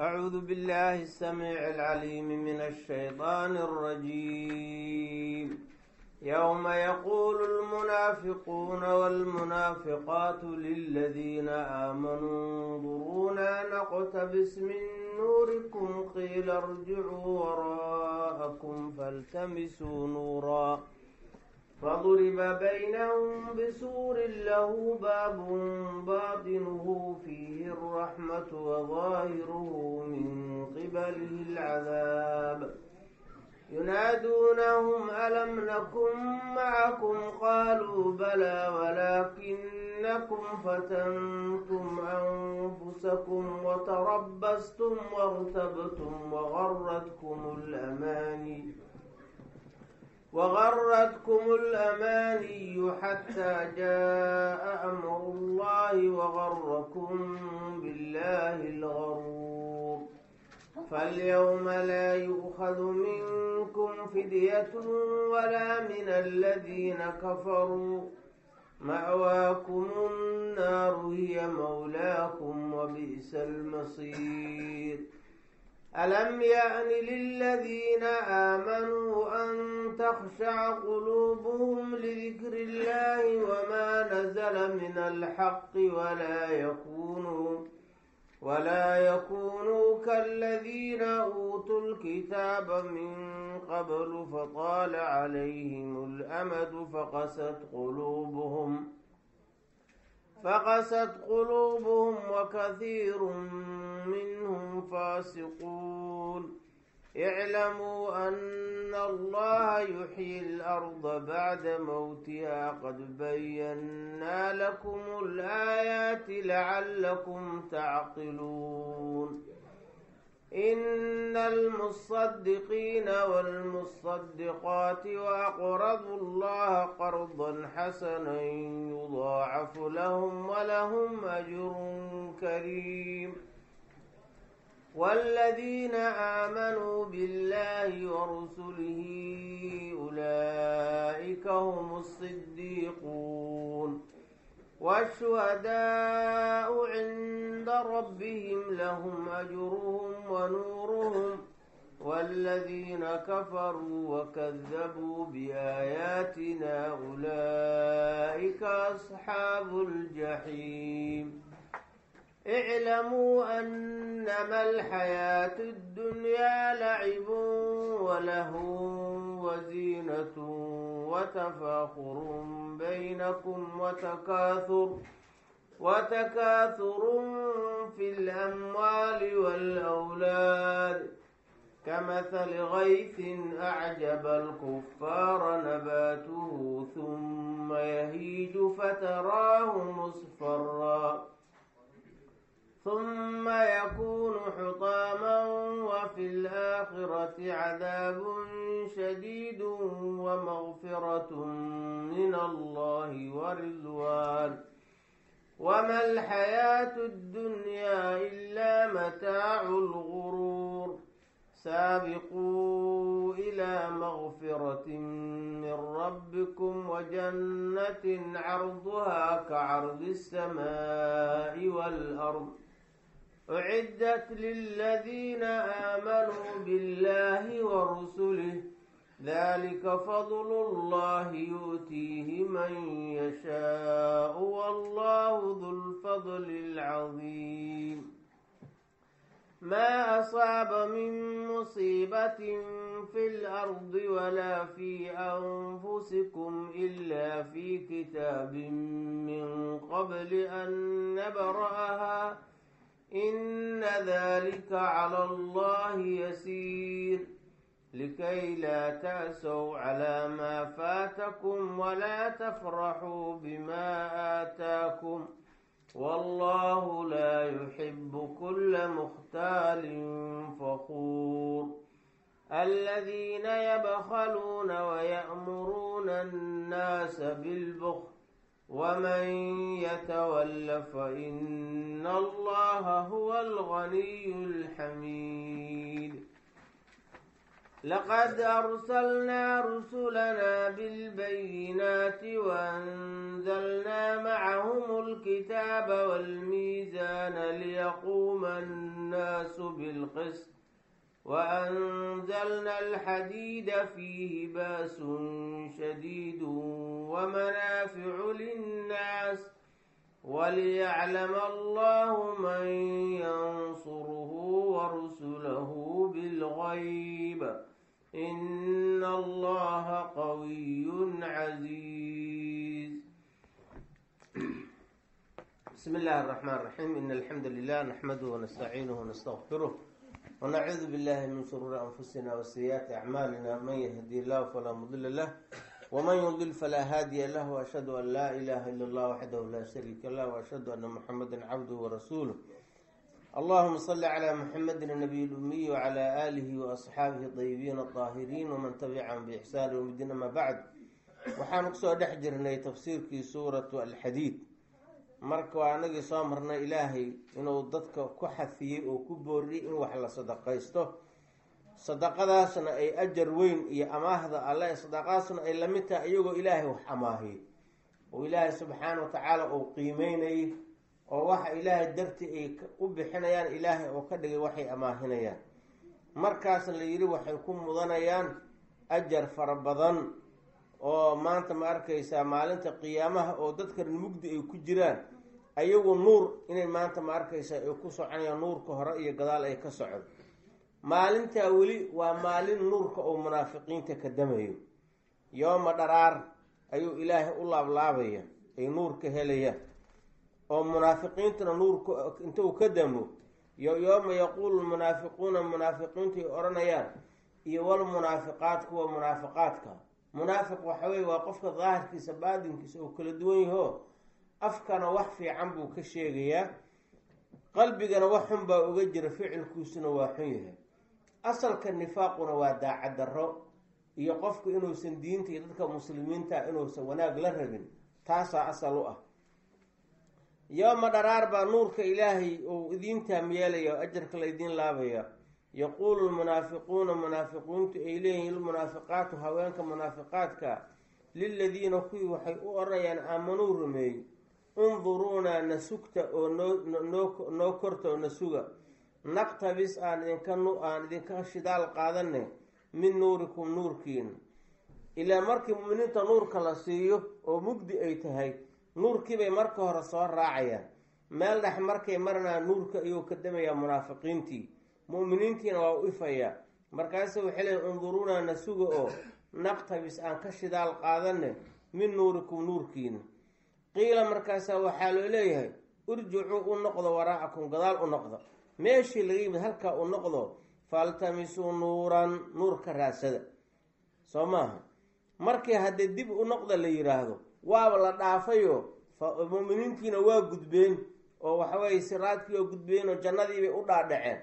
أعوذ بالله السميع العليم من الشيطان الرجيم يوم يقول المنافقون والمنافقات للذين آمنوا انظرونا نقتبس من نوركم قيل ارجعوا وراءكم فالتمسوا نورا فضرب بينهم بسور له باب باطنه فيه الرحمة وظاهره من قبله العذاب ينادونهم ألم نكن معكم قالوا بلى ولكنكم فتنتم أنفسكم وتربصتم وارتبتم وغرتكم الأماني وغرتكم الأماني حتى جاء أمر الله وغركم بالله الغرور فاليوم لا يؤخذ منكم فدية ولا من الذين كفروا مأواكم النار هي مولاكم وبئس المصير ألم يأن للذين آمنوا أن تخشع قلوبهم لذكر الله وما نزل من الحق ولا يكونوا ولا يكونوا كالذين أوتوا الكتاب من قبل فطال عليهم الأمد فقست قلوبهم فقست قلوبهم وكثير منهم فاسقون اعلموا أن الله يحيي الأرض بعد موتها قد بينا لكم الآيات لعلكم تعقلون إن المصدقين والمصدقات وأقرضوا الله قرضا حسنا يضاعف لهم ولهم أجر كريم والذين آمنوا بالله ورسله أولئك هم الصديقون والشهداء عند ربهم لهم أجرهم ونورهم والذين كفروا وكذبوا بآياتنا أولئك أصحاب الجحيم اعلموا أنما الحياة الدنيا لعب ولهو وزينة وتفاخر بينكم وتكاثر وتكاثر في الأموال والأولاد كمثل غيث أعجب الكفار نباته ثم يهيج فتراه مصفرا ثم يكون حطاما وفي الآخرة عذاب شديد ومغفرة من الله ورضوان وما الحياة الدنيا إلا متاع الغرور سابقوا إلى مغفرة من ربكم وجنة عرضها كعرض السماء والأرض أعدت للذين آمنوا بالله ورسله ذلك فضل الله يؤتيه من يشاء والله ذو الفضل العظيم ما أصاب من مصيبة في الأرض ولا في أنفسكم إلا في كتاب من قبل أن نبرأها إن ذلك على الله يسير لكي لا تأسوا على ما فاتكم ولا تفرحوا بما آتاكم والله لا يحب كل مختال فخور الذين يبخلون ويأمرون الناس بالبخل ومن يتول فإن الله هو الغني الحميد لقد أرسلنا رسلنا بالبينات وأنزلنا معهم الكتاب والميزان ليقوم الناس بالقسط وأنزلنا الحديد فيه باس شديد ومنافع للناس وليعلم الله من ينصره ورسله بالغيب إن الله قوي عزيز بسم الله الرحمن الرحيم إن الحمد لله نحمده ونستعينه ونستغفره ونعوذ بالله من شرور أنفسنا وسيئات أعمالنا من يهدي الله فلا مضل له ومن يضلل فلا هادي له وأشهد أن لا إله إلا الله وحده لا شريك له وأشهد أن محمدا عبده ورسوله اللهم صل على محمد النبي الأمي وعلى آله وأصحابه الطيبين الطاهرين ومن تبعهم بإحسان يوم الدين أما بعد waxaan kusoo dhex jirnay tafsiirkii suuratu alxadiid marka waa anagii soo marnay ilaahay inuu dadka ku xafiyey oo ku booriyey in wax la sadaqaysto sadaqadaasna ay ajar weyn iyo amaahda alle sadaqadaasna ay lamid tahay iyagoo ilaahay wax amaahiyey oo ilaahay subxaana wa tacaala uu qiimeynayay oo waxa ilaahay dartii ay u bixinayaan ilaahay oo ka dhigay waxay amaahinayaan markaasna la yidhi waxay ku mudanayaan ajar fara badan oo maanta ma arkaysaa maalinta qiyaamaha oo dadkan mugdi ay ku jiraan ayagu nuur inay maanta ma arkaysaa ay ku soconayaan nuurka hore iyo gadaal ay ka socon maalintaa weli waa maalin nuurka oo munaafiqiinta ka damayo yooma dharaar ayuu ilaahay u laablaabaya ay nuurka helayaan oo munaafiqiintuna nuurka intuu ka damo yooma yaquulu lmunaafiquuna munaafiqiintu ay odhanayaan iyo walmunaafiqaat kuwa munaafiqaadka munaafiq waxa weye waa qofka daahirkiisa baadinkiisa oo kala duwan yaho afkana wax fiican buu ka sheegayaa qalbigana wax xun baa uga jira ficilkiisuna waa xun yahay asalka nifaaquna waa daacaddarro iyo qofku inuusan diinta iyo dadka muslimiinta inuusan wanaag la rabin taasaa asal u ah yooma dharaar baa nuurka ilaahay uu idiin taam yeelaya oo ajarka laydiin laabaya yaquulu lmunaafiquuna munaafiqiintu ay leeyihiin lmunaafiqaatu haweenka munaafiqaadka liladiina kuwii waxay u odhanayaan aamanuu rumeey unduruunaa na sugta oo noo noo korta oo na suga naqtabis aan idinka aan idinka shidaal qaadane min nuurikum nuurkiina ilaa markii muminiinta nuurka la siiyo oo mugdi ay tahay nuurkiibay marka hore soo raacayaan meel dhex markay marnaa nuurka ayuu ka damayaa munaafiqiintii mu'miniintiina waa u ifayaa markaase waxay leeyiin unduruunaa na suga oo naqtabis aan ka shidaal qaadane min nuurikum nuurkiina qiila markaasaa waxaa loo leeyahay urjicuu u noqdo waraacakum gadaal u noqda meeshii laga yimid halkaa u noqdo faltamisuu nuuran nuur ka raasada soo maaha markii haddii dib u noqda la yidhaahdo waaba la dhaafayo muminiintiina waa gudbeen oo waxaweye siraadkii oo gudbeen oo jannadiibay u dhaadhaceen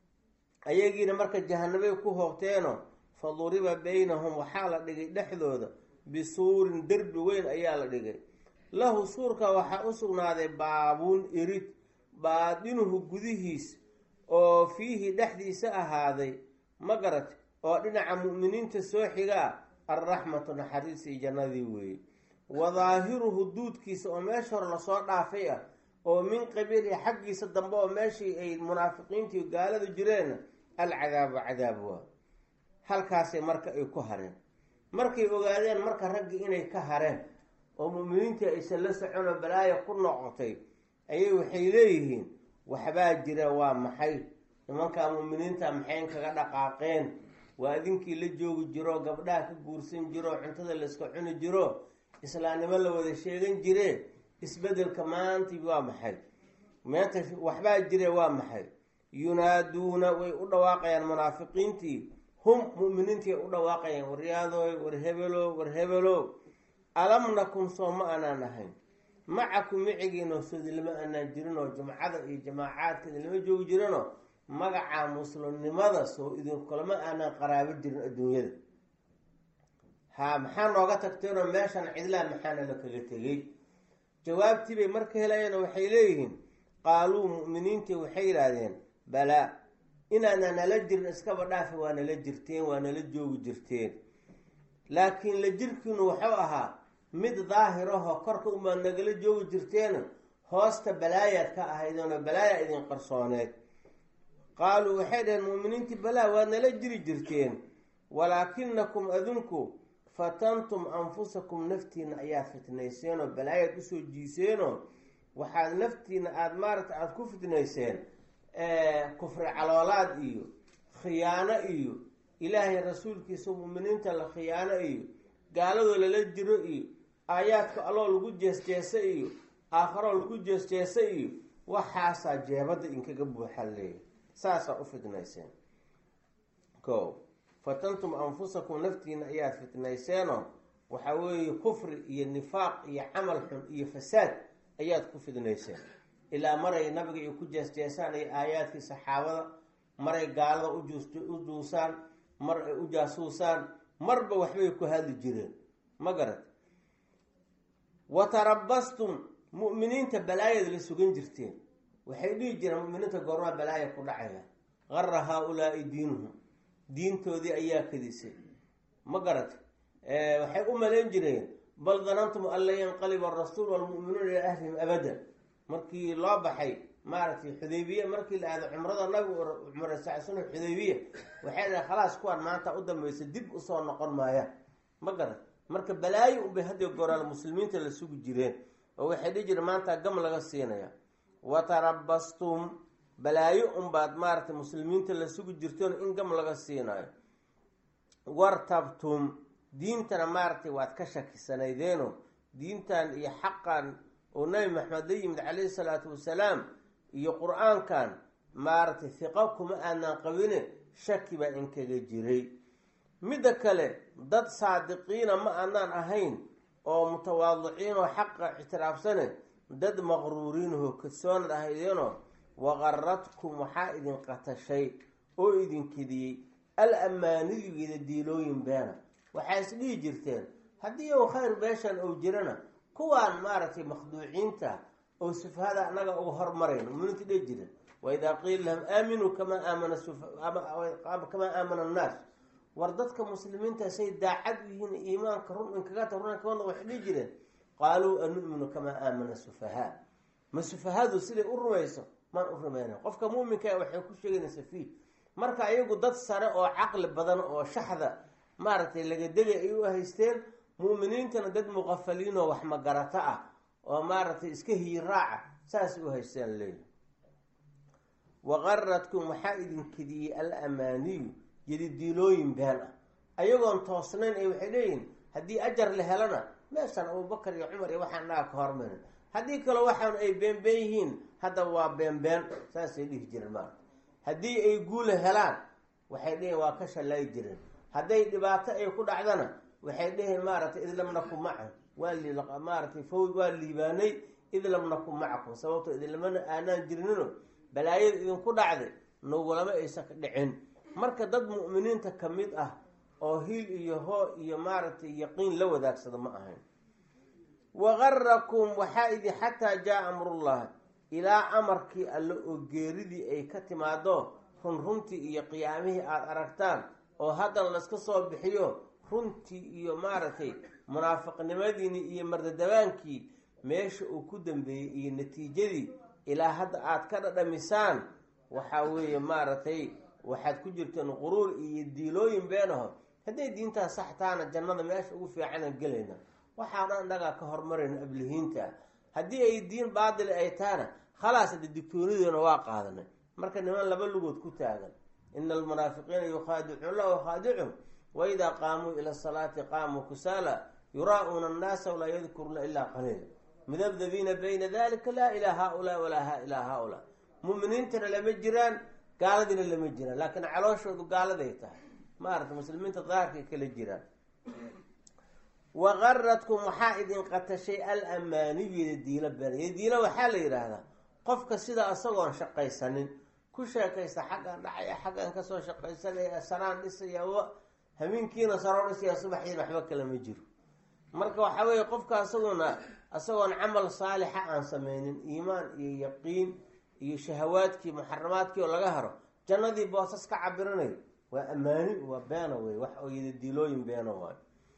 ayagiina marka jahanabay ku hoobteeno fa duriba baynahum waxaa la dhigay dhexdooda bisuurin derbi weyn ayaa la dhigay lahu suurka waxaa u sugnaaday baabuun irid baadinuhu gudihiis oo fiihi dhexdiisa ahaaday ma garat oo dhinaca mu'miniinta soo xigaa alraxmatu naxariisii jannadii weeye wa daahiruhu duudkiisa oo meesha hore lasoo dhaafay ah oo min qabiilihi xaggiisa dambe oo meeshii ay munaafiqiintii gaaladu jireen alcadaabu cadaab waa halkaasay marka ay ku hareen markay ogaadeen marka raggii inay ka hareen oo mu'miniintii aysan la soconoo balaaya ku noqotay ayay waxay leeyihiin waxbaa jira waa maxay nimankaa mu'miniinta maxayn kaga dhaqaaqeen waa idinkii la joogi jiro gabdhaha ka guursan jiro cuntada layska cuni jiro islaamnimo la wada sheegan jire isbedelka maantii waa maxay meenta waxbaa jire waa maxay yunaaduuna way u dhawaaqayaan munaafiqiintii hum mu'miniintii u dhawaaqayaan waryaadoy war hebelo war hebelo alam nakun soo ma aanaan ahayn macakum micigiinoo soodilama aanaan jirinoo jumcada iyo jamaacaadka idinlama joogi jirinoo magaca muslimnimada soo idinkulama aanaan qaraabo jirin adduunyada haa maxaa nooga tagteenoo meeshan cidlaa maxaana la kaga tegey jawaabtii bay marka helayeen waxay leeyihiin qaaluu mu'miniintii waxay yidhaahdeen balaa inaana nala jirin iskaba dhaafi waa nala jirteen waa nala joogi jirteen laakiin la jirkiinu wuxuu ahaa mid daahirahoo korka umaa nagala joogi jirteen hoosta balaayaad ka ahaydeenoo balaaya idin qarsooneed qaaluu waxay dhaheen muuminiintii balaa waad nala jiri jirteen walaakinakum adinku fatantum anfusakum naftiina ayaa fitnayseenoo balaayaad usoo jiiseenoo waxaad naftiina aada maaragta aada ku fitnayseen kufri caloolaad iyo khiyaano iyo ilaahay rasuulkiisa muuminiinta la khiyaano iyo gaaladoo lala jiro iyo aayaadka alloo lagu jeesjeesa iyo aakharoo lagu jeesjeesa iyo waxaasaa jeebadda inkaga buuxa leeya saasaa u fitnayseen ko fatantum anfusakum naftiina ayaad fitnayseenoo waxaa weeye kufri iyo nifaaq iyo camal xun iyo fasaad ayaad ku fidnayseen ilaa maray nabiga ay ku jeesjeesaan iyo aayaadkii saxaabada maray gaalada u duusaan mar ay u jaasuusaan marba waxbay ku hadli jireen ma garat wa tarabastum mu'miniinta balaayaad la sugan jirteen waxay dhihi jireen mu'miniinta goormaa balaaya ku dhacaya gara haa-ulaai diinuhum diintoodii ayaa kadisay ma garat waxay u malayn jireen bal danantum an lan yanqaliba arasuul walmu'minuuna ilaa ahlihim abadan markii loo baxay maaragtay xudaybiye markii la aado cumrada nabigu cumra sacsano xudaybiya waxay dhahay khalaas kuwaan maanta u dambaysa dib usoo noqon maayaan ma garat marka balaayo unbay hadii goraal muslimiinta la sugi jireen oo waxay dhihi jireen maanta gam laga siinaya wa tarabastum balaayo unbaad maaragtay muslimiinta la sugi jirteen in gam laga siinayo wartabtum diintana maaragtay waad ka shakisanaydeenoo diintan iyo xaqan oo nabi maxamed la yimid calayhi salaatu wasalaam iyo qur-aankan maaragtay hiqo kuma aanan qabine shaki baa inkaga jiray midda kale dad saadiqiina ma aanaan ahayn oo mutawaadiciin oo xaqa ictiraafsane dad maqruuriinahoo kadsoonad ahaydeenoo waqaradkum waxaa idin qatashay oo idin kediyey al amaanidigeeda diilooyin beena waxaa is dhihi jirteen haddii uu khayr beeshan ou jirana kuwaan maaragtay makhduuciinta oo sufahada annaga uga hormarayn muminta dhihi jiren waidaa qiila lahum aaminuu kamaa aamana kamaa aamana annaas war dadka muslimiinta say daacad u yihiin iimaanka run inkagata run inkagana waxay dhihi jireen qaaluu anu'minu kamaa aamana sufahaa ma sufahadu siday u rumayso maan u rumayna qofka muuminkaa waxay ku sheeganaysa fiih marka ayagu dad sare oo caqli badan oo shaxda maaragtay lagadegay ay u haysteen mu'miniintana dad muqafaliinoo wax magarato ah oo maaragtay iska hiiraaca saasay u haysteen leeyi waqaradkum waxaa idin kediyey al amaaniyu yadidiilooyin been ah ayagoon toosnayn ay waxay leeyihin haddii ajar la helana meeshan abubakar iyo cumar iyo waxaa naga ka hormarin haddii kale waxaan ay beenbeen yihiin hadda waa beenbeen saasay dhihi jireen maarata haddii ay guula helaan waxay dheheen waa ka shallaayi jireen hadday dhibaato ay ku dhacdana waxay dheheen maaragtay id lam naku maca waa maaratay fawd waa liibaanay id lam naku macakum sababto idinlamana aanaan jirnino balaayada idinku dhacday nagulama aysan ka dhicin marka dad mu'miniinta ka mid ah oo hiil iyo hoo iyo maaragtay yaqiin la wadaagsada ma ahayn waqarakum waxaa idi xataa jaa amrullah ilaa amarkii alle oo geeridii ay ka timaado run runtii iyo qiyaamihii aada aragtaan oo haddana layska soo bixiyo runtii iyo maaragtay munaafiqnimadiini iyo mardadabaankii meesha uu ku dambeeyey iyo natiijadii ilaa hadda aada ka dhadhamisaan waxaa weeye maaragtay waxaad ku jirteen quruur iyo diilooyin beenaho hadday diintaas sax taana jannada meesha ugu fiicanan gelayna waxaa dhan dhagaa ka hormarayna ablihiinta haddii ay diin baatili ay tahana khalaas hadde digtoonideena waa qaadanay marka niman laba lugood ku taagan ina almunaafiqiina yukhaadicuun la wakhaadicum waidaa qaamuu ila salaati qaamuu kusaala yuraa-uuna annaasa walaa yadkuruuna ilaa qaliila mudabdabiina bayna dalika laa ilaa haaulaa walaa ilaa haaulaa muminiintana lama jiraan gaaladiina lama jiraan laakiin calooshoodu gaaladay tahay maarata muslimiinta daahirkay kala jiraan waqaradkum waxaa idin qatashay al amaaniyada diilo been diilo waxaa la yidhaahdaa qofka sida isagoon shaqaysanin ku sheekaysta xaggan dhacaya xaggan kasoo shaqaysanaya saraan dhisaya hameenkiina saroo dhisaya subaxiina waxba kale ma jiro marka waxaa weeye qofka isaguna isagoon camal saalixa aan sameynin iimaan iyo yaqiin iyo shahawaadkii muxaramaadkii oo laga haro jannadii boosas ka cabiranayo waa ammaani waa beena wey wax oo yida dilooyin beena waayo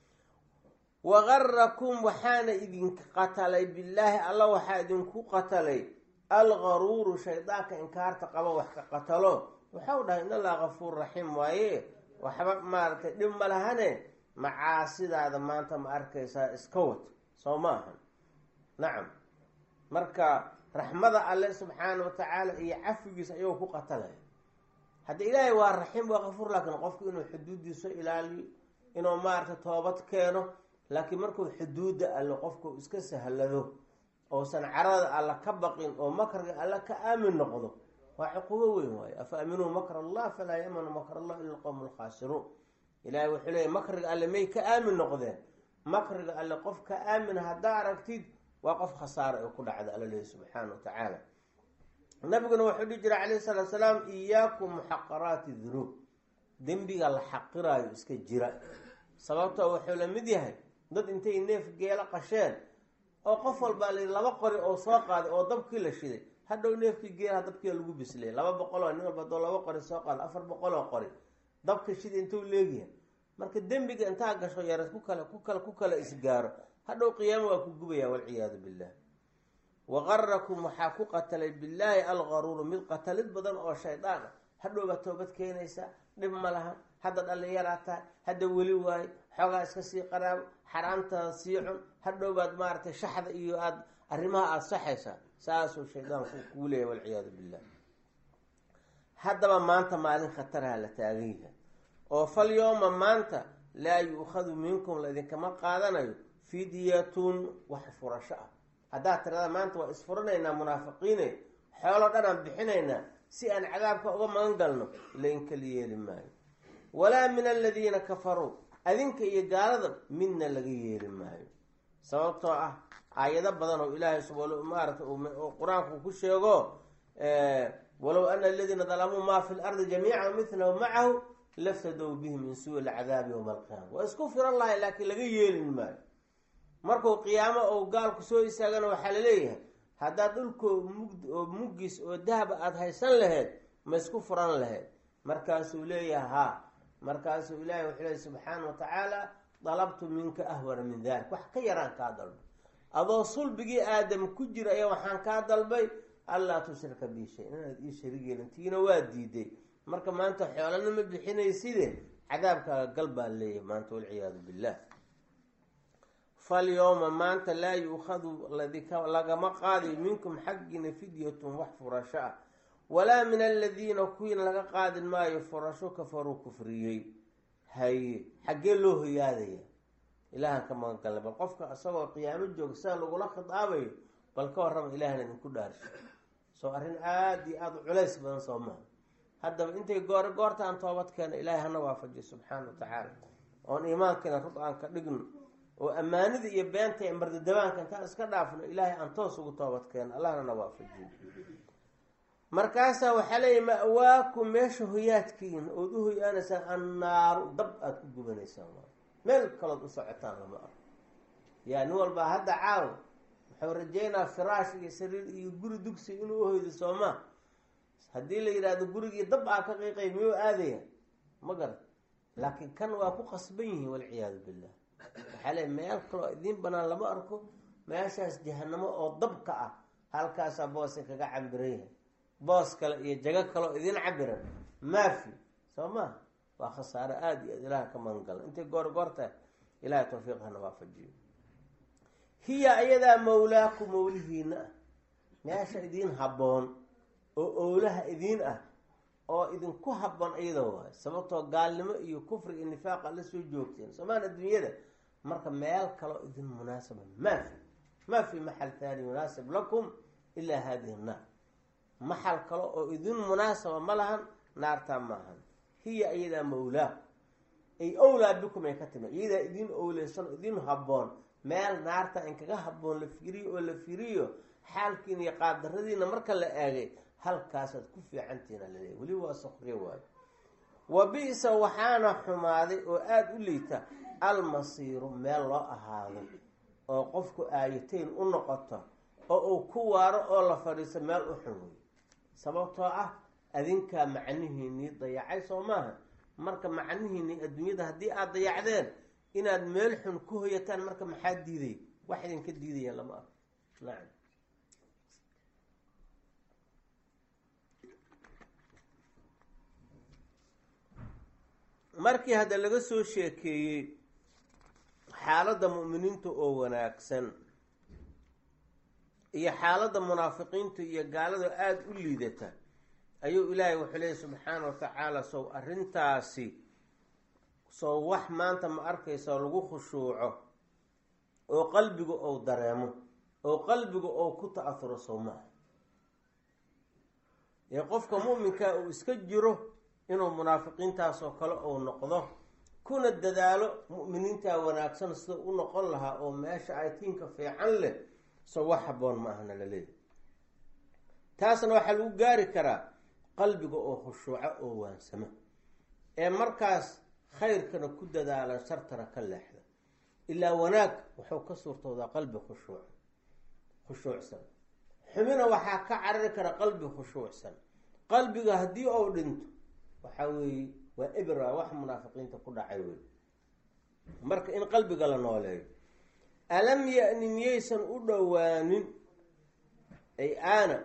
wagarakum waxaana idinka qatalay billaahi alla waxaa idinku qatalay algaruuru shaydaanka inkaarta qabo wax ka qatalo waxau dhahay in allaha kafuur raxiim waaye waxba maaragtay dhib ma lahane macaasidaada maanta ma arkaysaa iska wad soo ma ahan nacam marka raxmada alle subxaana watacaala iyo cafigiisa ayuu ku qatalaya hadda ilaahay waa raxiim waa kafuur laakiin qofku inuu xuduuddiisa ilaaliyo inuu maaragtay toobad keeno laakiin markuu xuduudda alle qofku iska sahlado ousan carada alla ka baqin oo makrga alla ka aamin noqdo waa cuquubo weyn waayo afa aaminuu makr allah falaa yamanu makr allah ila alqowm alkhaasiruun ilahay wuxuu leeyay makriga alle may ka aamin noqdeen makriga alle qof ka aamin haddaa aragtid waa qof khasaara ee ku dhacda alla leeyahy subxaana wa tacaala nabiguna wuxuu dhihi jira calayhi salaatu salaam iyaakum muxaqaraati dunuub dembiga la xaqiraayo iska jira sababtoo wuxuu la mid yahay dad intay neef geelo qasheen oo qof walbaa la laba qori oo soo qaaday oo dabkii la shiday hadhow neefkii geelaha dabkia lagu bislay laba boqol oo nin walba adoo laba qori soo qaada afar boqol oo qori dabka shida intuu leegyahay marka dembiga intaa gasho yara ku kale ku kale ku kale isgaaro hadhow qiyaamo waa ku gubaya walciyaadu billah waqarakum waxaa ku qatalay billaahi algaruuru mid qatalid badan oo shaydaan ah hadhow baa toobad keenaysaa dhib ma lahan hadda dhallinyaraa tahay hadda weli waayo xoogaa iska sii qaraabo xaraamtaada sii cun hadhow baad maaragtay shaxda iyo aada arrimaha aada saxaysaa saasuu shaydaanku kuu leeyahy walciyaadu billah haddaba maanta maalin khataraha la taagan yahay oo fal yooma maanta laa yu-khadu minkum laidinkama qaadanayo fidyatun wax furasho ah haddaad tirada maanta waa isfuranaynaa munaafiqiine xoolo dhan aan bixinaynaa si aan cadaabka uga magan galno lain kala yeeli maayo walaa min aladiina kafaruu adinka iyo gaalada midna laga yeeli maayo sababtoo ah aayado badan oo ilaahay maarata qur-aanku ku sheego walow ana aladiina dalamuu maa fi lardi jamiican milahu macahu laftadow bihi min suu lcadaabi yowma alqiyaama waa isku firan lahay laakiin laga yeelin maayo markuu qiyaamo ou gaalku soo istaagana waxaa laleeyahay haddaad dhulkoo mugd oo muggiis oo dahaba aada haysan laheyd ma isku furan laheyd markaasuu leeyahay haa markaasuu ilaahay wuxuu leeyahy subxaana wa tacaala dalabtu minka ahwana min dalik wax ka yaraan kaa dalbay adoo sulbigii aadam ku jira ayaa waxaan kaa dalbay allaa tushrika bi shay inaad ii sharig yeelin tiina waa diiday marka maanta xoolana ma bixinayside cadaabkaaga gal baa leeyahay maanta walciyaadu billah falyowma maanta laa yuukhadu lagama qaadayo minkum xaggiina fidyatun wax furasho ah walaa min aladiina kuwiina laga qaadin maayo furasho kafaruu kufriyey haye xaggee loo hoyaadaya ilaahan ka magan galna bal qofka isagoo qiyaamo jooga sida lagula khidaabayo bal ka warrama ilahan idinku dhaarsho soo arrin aada iyo aada u culays badan soo maha haddaba intay goore goorta aan toobad keena ilaahay hana waafajiyo subxaana wa tacaala oon iimaankiina rud aan ka dhigno oo ammaanida iyo beenta ee mardadabaanka intaan iska dhaafno ilaahay aan toos ugu toobad keeno allahna na waafajiyo markaasaa waxaa leeyahy ma-waakum meesha hoyaadkiina ood u hoyaanaysaan annaaru dab aada ku gubanaysaan meel kalood u socotaan lama arko yaa nin walbaa hadda caaw wuxuu rajeynaa firaash iyo sariir iyo guri dugsi inuu uhoydo soomaa haddii la yidhaahdo gurigii dab aa ka qiiqay miyuu aadaya ma garan laakiin kan waa ku qasban yihiin walciyaadu billah waxaa leey meel kaloo idiin banaan lama arko meeshaas jahanamo oo dabka ah halkaasaa booska kaga cabiran yahay boos kale iyo jago kaleo idiin cabiran maafi soo maha waa khasaaro aada iyo aad ilaha ka magan gala intay goor goorta ilahay tawfiiq hana waafajiyo hiya ayadaa mawlaaku mawlihiina ah meesha idiin habboon oo owlaha idiin ah oo idinku habboon iyadoo waayo sababtoo gaalnimo iyo kufri iyo nifaaqa la soo joogteen soomaan adduunyada marka meel kaloo idin munaasaba maa fi maa fi maxal thaani munaasib lakum ilaa hadihi naar maxal kale oo idin munaasaba ma lahan naartaa maahan hiya iyadaa mawlaaku ay owlaa bikum ay ka timi iyadaa idin owleysan o idin habboon meel naarta in kaga habboon la fiiriyo oo la fiiriyo xaalkiina iyo qaadaradiina marka la eegay halkaasaad ku fiicantiina laleeyahy weli waa sokriyo waayo wa bi-sa waxaana xumaaday oo aada u liita almasiiru meel loo ahaado oo qofku aayatayn u noqoto oo uu ku waaro oo la fadhiiso meel u xun wey sababtoo ah adinkaa macnihiinii dayacay soo maaha marka macnihiinii adduunyada haddii aada dayacdeen inaad meel xun ku hoyataan marka maxaa diiday wax idinka diidaya lama arko nacam markii hadda laga soo sheekeeyey xaaladda mu'miniinta oo wanaagsan iyo xaaladda munaafiqiinta iyo gaalada aada u liidata ayuu ilaahay wuxuu leeyay subxaana wa tacaala sow arrintaasi sow wax maanta ma arkaysa lagu khushuuco oo qalbiga ou dareemo oo qalbiga ou ku ta-afuro sow maaha ee qofka mu'minkaa uu iska jiro inuu munaafiqiintaasoo kale uu noqdo kuna dadaalo mu'miniintaa wanaagsan sida u noqon lahaa oo meesha aytiinka fiican leh so wax haboon ma ahna la leeyahy taasna waxaa lagu gaari karaa qalbiga oo khushuuco oo waansamo ee markaas khayrkana ku dadaala shartana ka leexda ilaa wanaag wuxuu ka suurtoodaa qalbi khushuuc khushuucsan xumina waxaa ka carari kara qalbi khushuucsan qalbiga haddii uu dhinto waxaa weeye waa ebra wax munaafiqiinta ku dhacay wey marka in qalbiga la nooleeyo alam ya-ni miyaysan u dhowaanin ay aana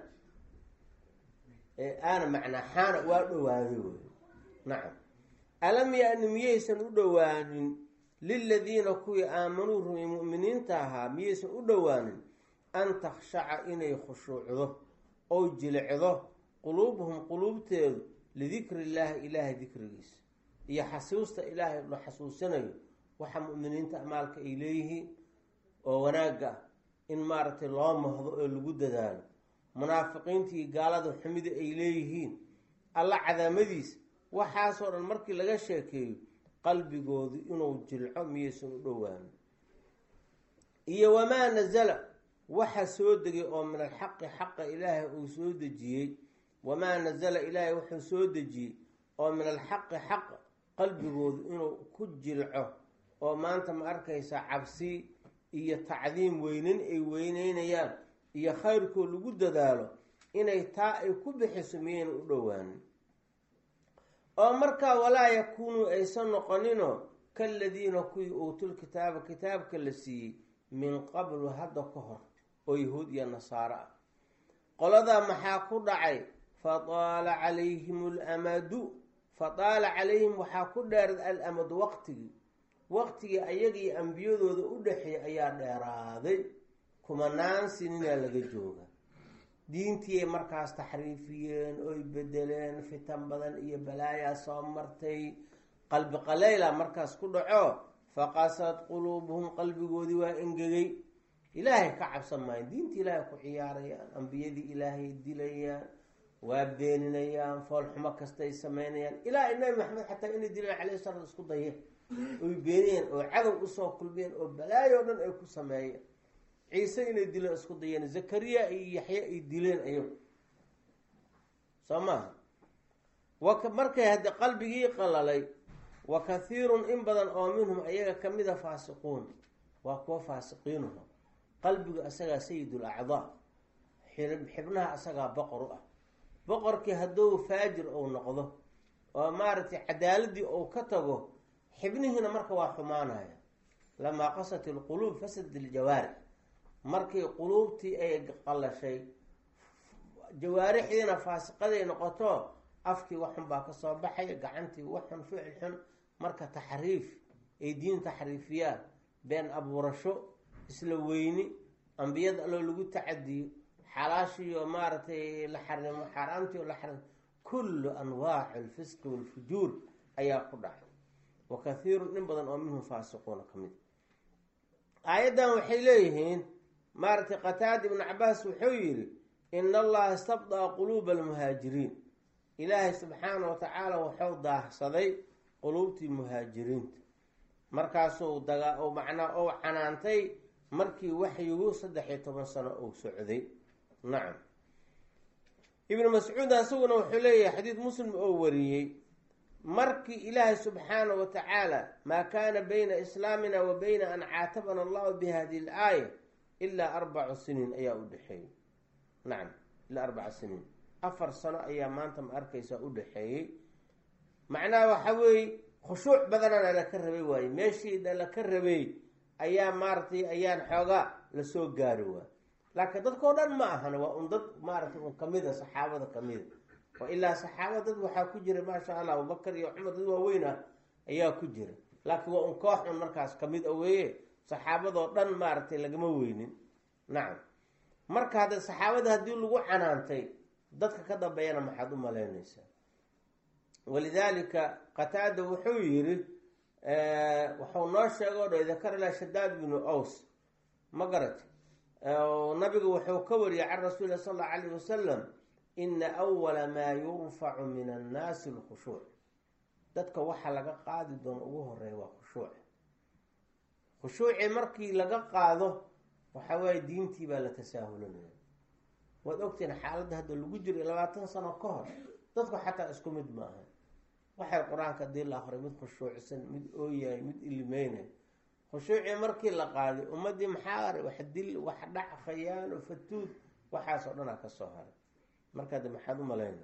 aana macnaa xaana waa dhowaaday wey nacam alam ya-ni miyaysan u dhowaanin liladiina kuwii aamanuu rumay mu'miniinta ahaa miyaysan u dhowaanin an takhshaca inay khushuucdo oo jilicdo quluubuhum quluubteedu lidikri illaahi ilaahay dikrigiisa iyo xasuusta ilaahay la xasuusanayo waxa mu'miniinta amaalka ay leeyihiin oo wanaagga ah in maaragtay loo mahdo oo lagu dadaalo munaafiqiintii gaalada xumida ay leeyihiin alla cadaamadiisa waxaasoo dhan markii laga sheekeeyo qalbigoodu inuu jilco miyaysan u dhowaanin iyo wamaa nasala waxa soo degay oo min alxaqi xaqa ilaahay uu soo dejiyey wamaa nasala ilaahay wuxuu soo dejiyey oo min alxaqi xaqa qalbigoodu inuu ku jilco oo maanta ma arkaysa cabsi iyo tacdiim weynin ay weyneynayaan iyo khayrkoo lagu dadaalo inay taa ay ku bixiso miyayna u dhowaanin oo markaa walaa yakuunuu aysan noqoninoo kaladiina kuwii uutul kitaaba kitaabka la siiyey min qablu hadda ka hor oo yahuud iyo nasaaro ah qoladaa maxaa ku dhacay fataala calayhim alamadu fataala calayhim waxaa ku dheerad alamadu waqtigii waqtigii ayagii ambiyadooda u dhexeeyay ayaa dheeraaday kumanaan sininaa laga jooga diintii ay markaas taxriifiyeen oy bedeleen fitan badan iyo balaayaa soo martay qalbi qaleyla markaas ku dhaco faqasad quluubuhum qalbigoodii waa engegay ilaahay ka cabsan maayo diinta ilaahay ku ciyaarayaan ambiyadii ilaahay dilayaan waa beeninayaan foolxumo kastay sameynayaan ilaa nabi maxamed xataa inay dilaan calayhi salaam isku dayeen oy beeniyeen oo cadow usoo kulmiyeen oo balaayo dhan ay ku sameeyeen ciise inay dileen isku dayeen zakariya iyo yaxye ay dileen ayagu soo maaha wa markay haddi qalbigii qalalay wa kathiirun in badan oo minhum ayaga kamida faasiquun waa kuwa faasiqiinuha qalbigu asagaa sayidul acdaa xibnaha asagaa boqor u ah boqorkii hadduu faajir ou noqdo oo maaragtay cadaaladii ou ka tago xibnihiina marka waa xumaanaya lamaa qasat ilquluub fasad iljawaarix markii quluubtii ay qalashay jawaarixdiina faasiqaday noqoto afkii waxxun baa kasoo baxay gacantii waxxun ficil xun marka taxriif ay diin taxriifiyaan been abuurasho isla weyni ambiyada alloo lagu tacadiyo xalaashiioo maaragtay la xarimo xaaraamtii oo la xarimo kullu anwaaci alfisqi walfujuur ayaa ku dhacay wa kathiirun in badan oo minhum faasiquuna ka mid aayaddan waxay leeyihiin maaragtay qataada ibnu cabaas wuxuu yidhi ina allaha istabdaa quluuba almuhaajiriin ilaahay subxaana wa tacaala wuxuu daahsaday quluubtii muhaajiriinta markaasuu daga macnaa ou canaantay markii waxyigu saddex iyo toban sano uu socday nacam ibnu mascuud asaguna wuxuu leeyahay xadiid muslim oo wariyey markii ilaahay subxaana wa tacaala maa kaana bayna islaamina wa bayna an caatabana allahu bi hadihi l-aaya ilaa arbacu siniin ayaa u dhexeeyey nacam ilaa arbaca siniin afar sano ayaa maanta ma arkaysaa u dhexeeyey macnaha waxa weeye khushuuc badanana laka rabay waaye meeshiina laka rabay ayaa maaratay ayaan xoogaa lasoo gaari waay laakiin dadkao dhan ma ahana waa un dad maaratay un kamida saxaabada kamida oo ilaa saxaaba dad waxaa ku jira maasha allah abubakar iyo cumar dad waaweyn ah ayaa ku jira laakiin waa un koox un markaas kamid a weeye saxaabadoo dhan maaragtay lagama weynin nacam marka hadda saxaabada haddii lagu canaantay dadka ka dambeeyana maxaad u malaynaysaa walidaalika qataada wuxuu yiri wuxuu noo sheega o dha dakarla shadaad binu aws ma garat nabigu wuxuu ka wariyay can rasuuli lah sal allau alayh wasalam ina awala maa yurfacu min annaasi lkhushuuc dadka waxa laga qaadi doono ugu horeeya waa khushuuc khushuuci markii laga qaado waxa waaye diintii baa la tasaahulanaya waad ogtiin xaaladda hadda lagu jiro labaatan sano ka hor dadku xataa isku mid maaha waxay qur-aanka hadii la akriyo mid khushuucsan mid ooyahay mid ilimeynay khushuucii markii la qaaday ummadii maxaa aray wax dil wax dhac khayaano fatuud waxaasoo dhanaa kasoo haray marka de maxaad u malayna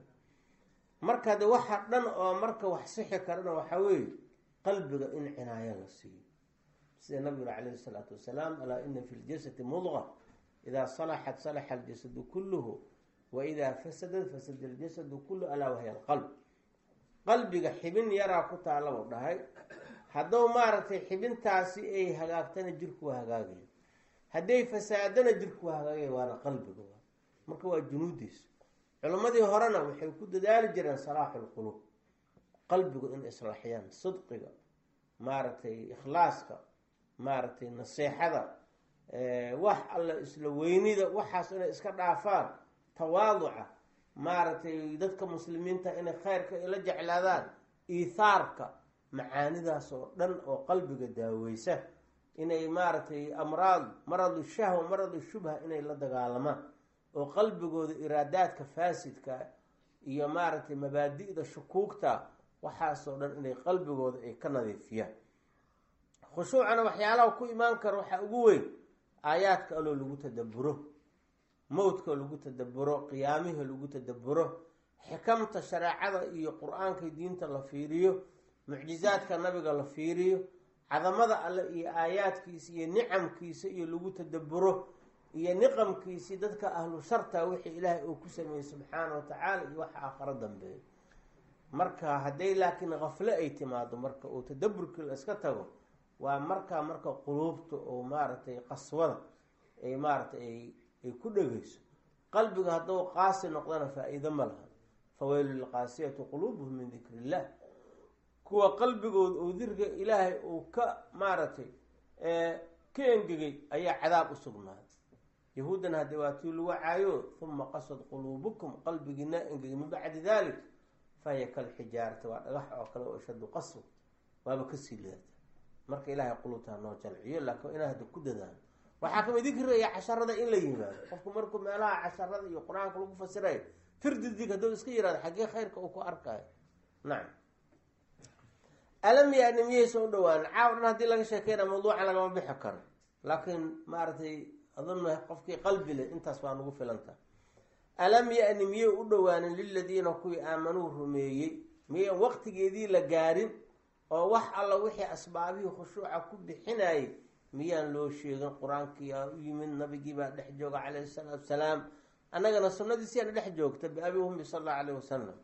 marka de waxa dhan oo marka wax sixi karana waxaa weeye qalbiga in cinaayo la siiyo sida nabiguna calayhi salaatu wasalaam alaa ina fi ljasadi mudqa idaa salaxat salaxa aljasadu kulluhu wa idaa fasadat fasada aljasadu kulluhu alaa wahya alqalb qalbiga xibin yaraa ku taalabuu dhahay hadduu maaragtay xibintaasi ay hagaagtana jirku waa hagaagaya hadday fasaadana jirku waa hagaagaya waana qalbiga marka waa junuudiisa culimmadii horena waxay ku dadaali jireen salaaxu lquluub qalbigu in islaaxiyaan sidqiga maaragtay ikhlaaska maaragtay naseexada wax alla isla weynida waxaas inay iska dhaafaan tawaaduca maaragtay dadka muslimiinta inay khayrka ila jeclaadaan iithaarka macaanidaas oo dhan oo qalbiga daaweysa inay maaragtay amraad maradu shahwa maradu shubha inay la dagaalamaan oo qalbigooda iraadaadka faasidka iyo maaragtay mabaadi'da shukuugta waxaasoo dhan inay qalbigooda ay ka nadiifiyaan khushuucana waxyaalaha ku imaan kara waxaa ugu weyn aayaadka aloo lagu tadaburo mowdka lagu tadaburo qiyaamihii lagu tadaburo xikamta shareecada iyo qur-aanka diinta la fiiriyo mucjizaadka nabiga la fiiriyo cadamada alle iyo aayaadkiisa iyo nicamkiisa iyo lagu tadaburo iyo niqamkiisii dadka ahlu sharta wixii ilaahay uu ku sameeyey subxaana wa tacaala iyo waxa aakharo dambeeya marka hadday laakiin kafle ay timaado marka uu tadaburkii la iska tago waa markaa marka quluubta oo maaragtay qaswada ay maaratay ay ku dhegeyso qalbiga hadduu qaasi noqdana faa-iido ma laha faweylu lilqaasiyati quluubuhum min dikri illah kuwa qalbigooda uu dirga ilaahay uu ka maaragtay ka engegay ayaa cadaab u sugnaaday yahuuddana haddii waa tii lagu caayo huma qasad quluubukum qalbigiina engegay min bacdi dalik fahiya kalxijaarati waa dhagax oo kale oo shadu qaswa waaba kasii leerta marka ilaahay quluubtaa noo jalciyo laakiin inaa hadda ku dadaalo waxaa kamid dikrigaya casharada in la yimaado qofku markuu meelaha casharada iyo qur-aanka lagu fasirayo firdidig hadduu iska yihahdo xaggee khayrka uu ku arkayo nacam alam yaani miyaysa u dhawaan caaw dhan haddii laga sheekeyna mawduuca lagama bixi karo laakiin maaragtay aduna qofkii qalbi leh intaas waa nagu filanta alam ya-ni miyay u dhowaanin liladiina kuwii aamanuu rumeeyey miyan waqtigeedii la gaarin oo wax alla wixii asbaabihii khushuuca ku bixinayay miyaan loo sheegin qur-aankiyaa u yimid nabigii baa dhex jooga calayhi salaatu wasalaam annagana sunnadiisiyaana dhex joogta biabi ummi sala allahu alayh wasalam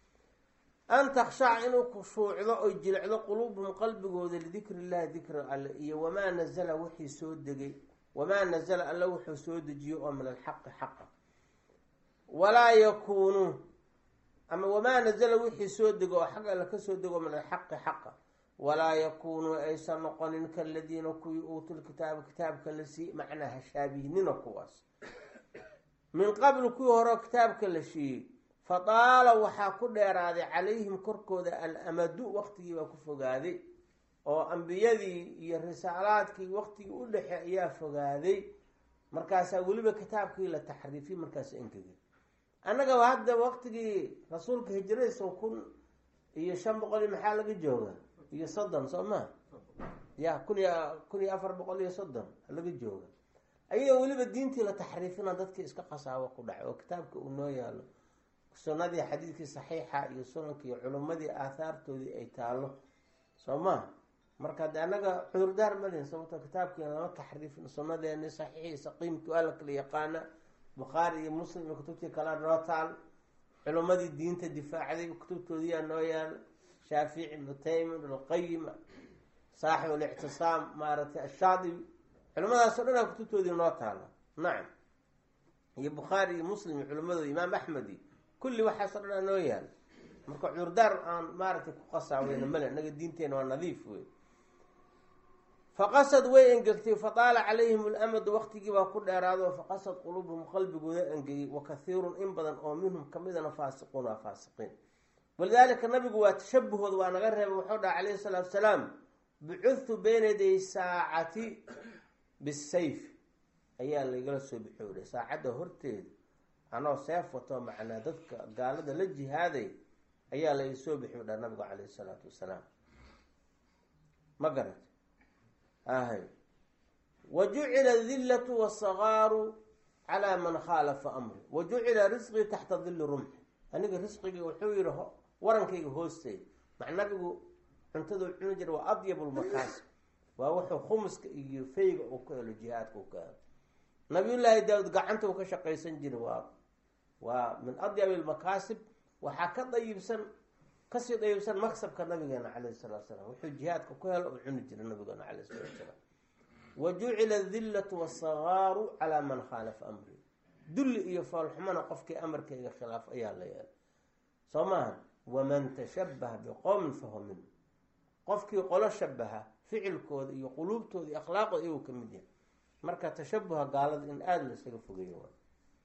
an takhshaca inuu khushuucdo oy jilicdo quluubuhum qalbigooda lidikri illahi dikri alle iyo wamaa nazala wixii soo degay wamaa nazala alle wuxuu soo dejiyo oo min alxaqi xaqa walaa yakuunuu ama wamaa nazala wixii soo dego oo xag alle kasoo dego min alxaqi xaqa walaa yakuunuu aysan noqonin kaladiina kuwii uutul kitaaba kitaabka la siiyey macnaa hashaabihnina kuwaas min qabli kuwii horeo kitaabka la siiyey fadaala waxaa ku dheeraaday calayhim korkooda alamadu waqtigii baa ku fogaaday oo ambiyadii iyo risaalaadkii waqtigii u dhexe ayaa fogaaday markaasaa weliba kitaabkii la taxriifiyey markaas engegay annagaba hadda waqtigii rasuulka hijradiisa kun iyo shan boqol iyo maxaa laga jooga iyo soddon soo maa ya kun iyo kun iyo afar boqol iyo soddon laga jooga ayadoo weliba diintii la taxriifina dadkii iska qasaabo ku dhacay oo kitaabka uu noo yaalo sunnadii xadiidkii saxiixa iyo sunankii culimmadii aathaartoodii ay taalo soo maha marka de annaga cudurdaar malihin sababto kitaabkiina lama taxriifin sunnadeeni saxiixii saqiimki waa la kala yaqaana bukhaari iyo muslim iyo kutubtii kalea noo taal culimmadii diinta difaacday kutubtoodiyaa noo yaal shaafici ibnu taymi ibnulqayim saaxib alictisaam maaragtay ashaadibi culimadaas o dhan aa kutubtoodii noo taala nacam iyo bukhaari iyo muslim iyo culimadooda imaam axmed iyo kulli waxaasoo dhan aa noo yaal marka cudurdaar aan maaragtay ku qasaaweyna male inaga diinteena waa nadiif wey faqasad way engegtay fataala calayhim lamadu waqtigii baa ku dheeraado faqasad quluubuhum qalbigooda engegay wa kathiirun in badan oo minhum kamidana faasiquun waa faasiqiin walidaalika nabigu waa tashabuhooda waa naga reebay wuxuu dhaha calayhi salaatu salaam bucudtu beyna yaday saacati bisayf ayaa laygala soo bixooday saacadda horteeda anoo seef wato macnaa dadka gaalada la jihaaday ayaa layga soo bixi dha nabigu calayhi salaatu wasalaam ma garat ahay wa jucila adillatu wasagaaru calaa man khaalafa amri wa jucila risqii taxta dilli rumxi aniga risqiga wuxuu yihi warankayga hoosteeda mac nabigu cuntadu cuni jira waa adyabulmakaasib waa wuxuu khumuska iyo fayga uu ka helo jihaadka u ka helo nabiyullaahi daawud gacanta uu ka shaqaysan jira waa waa min adyabi almakaasib waxaa ka dayibsan kasii dayibsan maksabka nabigeena calayhi salatu salaam wuxuu jihaadka ku helo uu cuni jira nabigeena calayhi salatu salaam wa jucila adillatu wasagaaru calaa man khaalafa amri dulli iyo foolxumana qofkii amarkayga khilaaf ayaa la yeelay soo maaha waman tashabaha biqowmin fahuwa minhu qofkii qolo shabaha ficilkooda iyo quluubtooda iyo akhlaaqooda iyuu ka mid yahay marka tashabuha gaalada in aada la isaga fogeeyo waa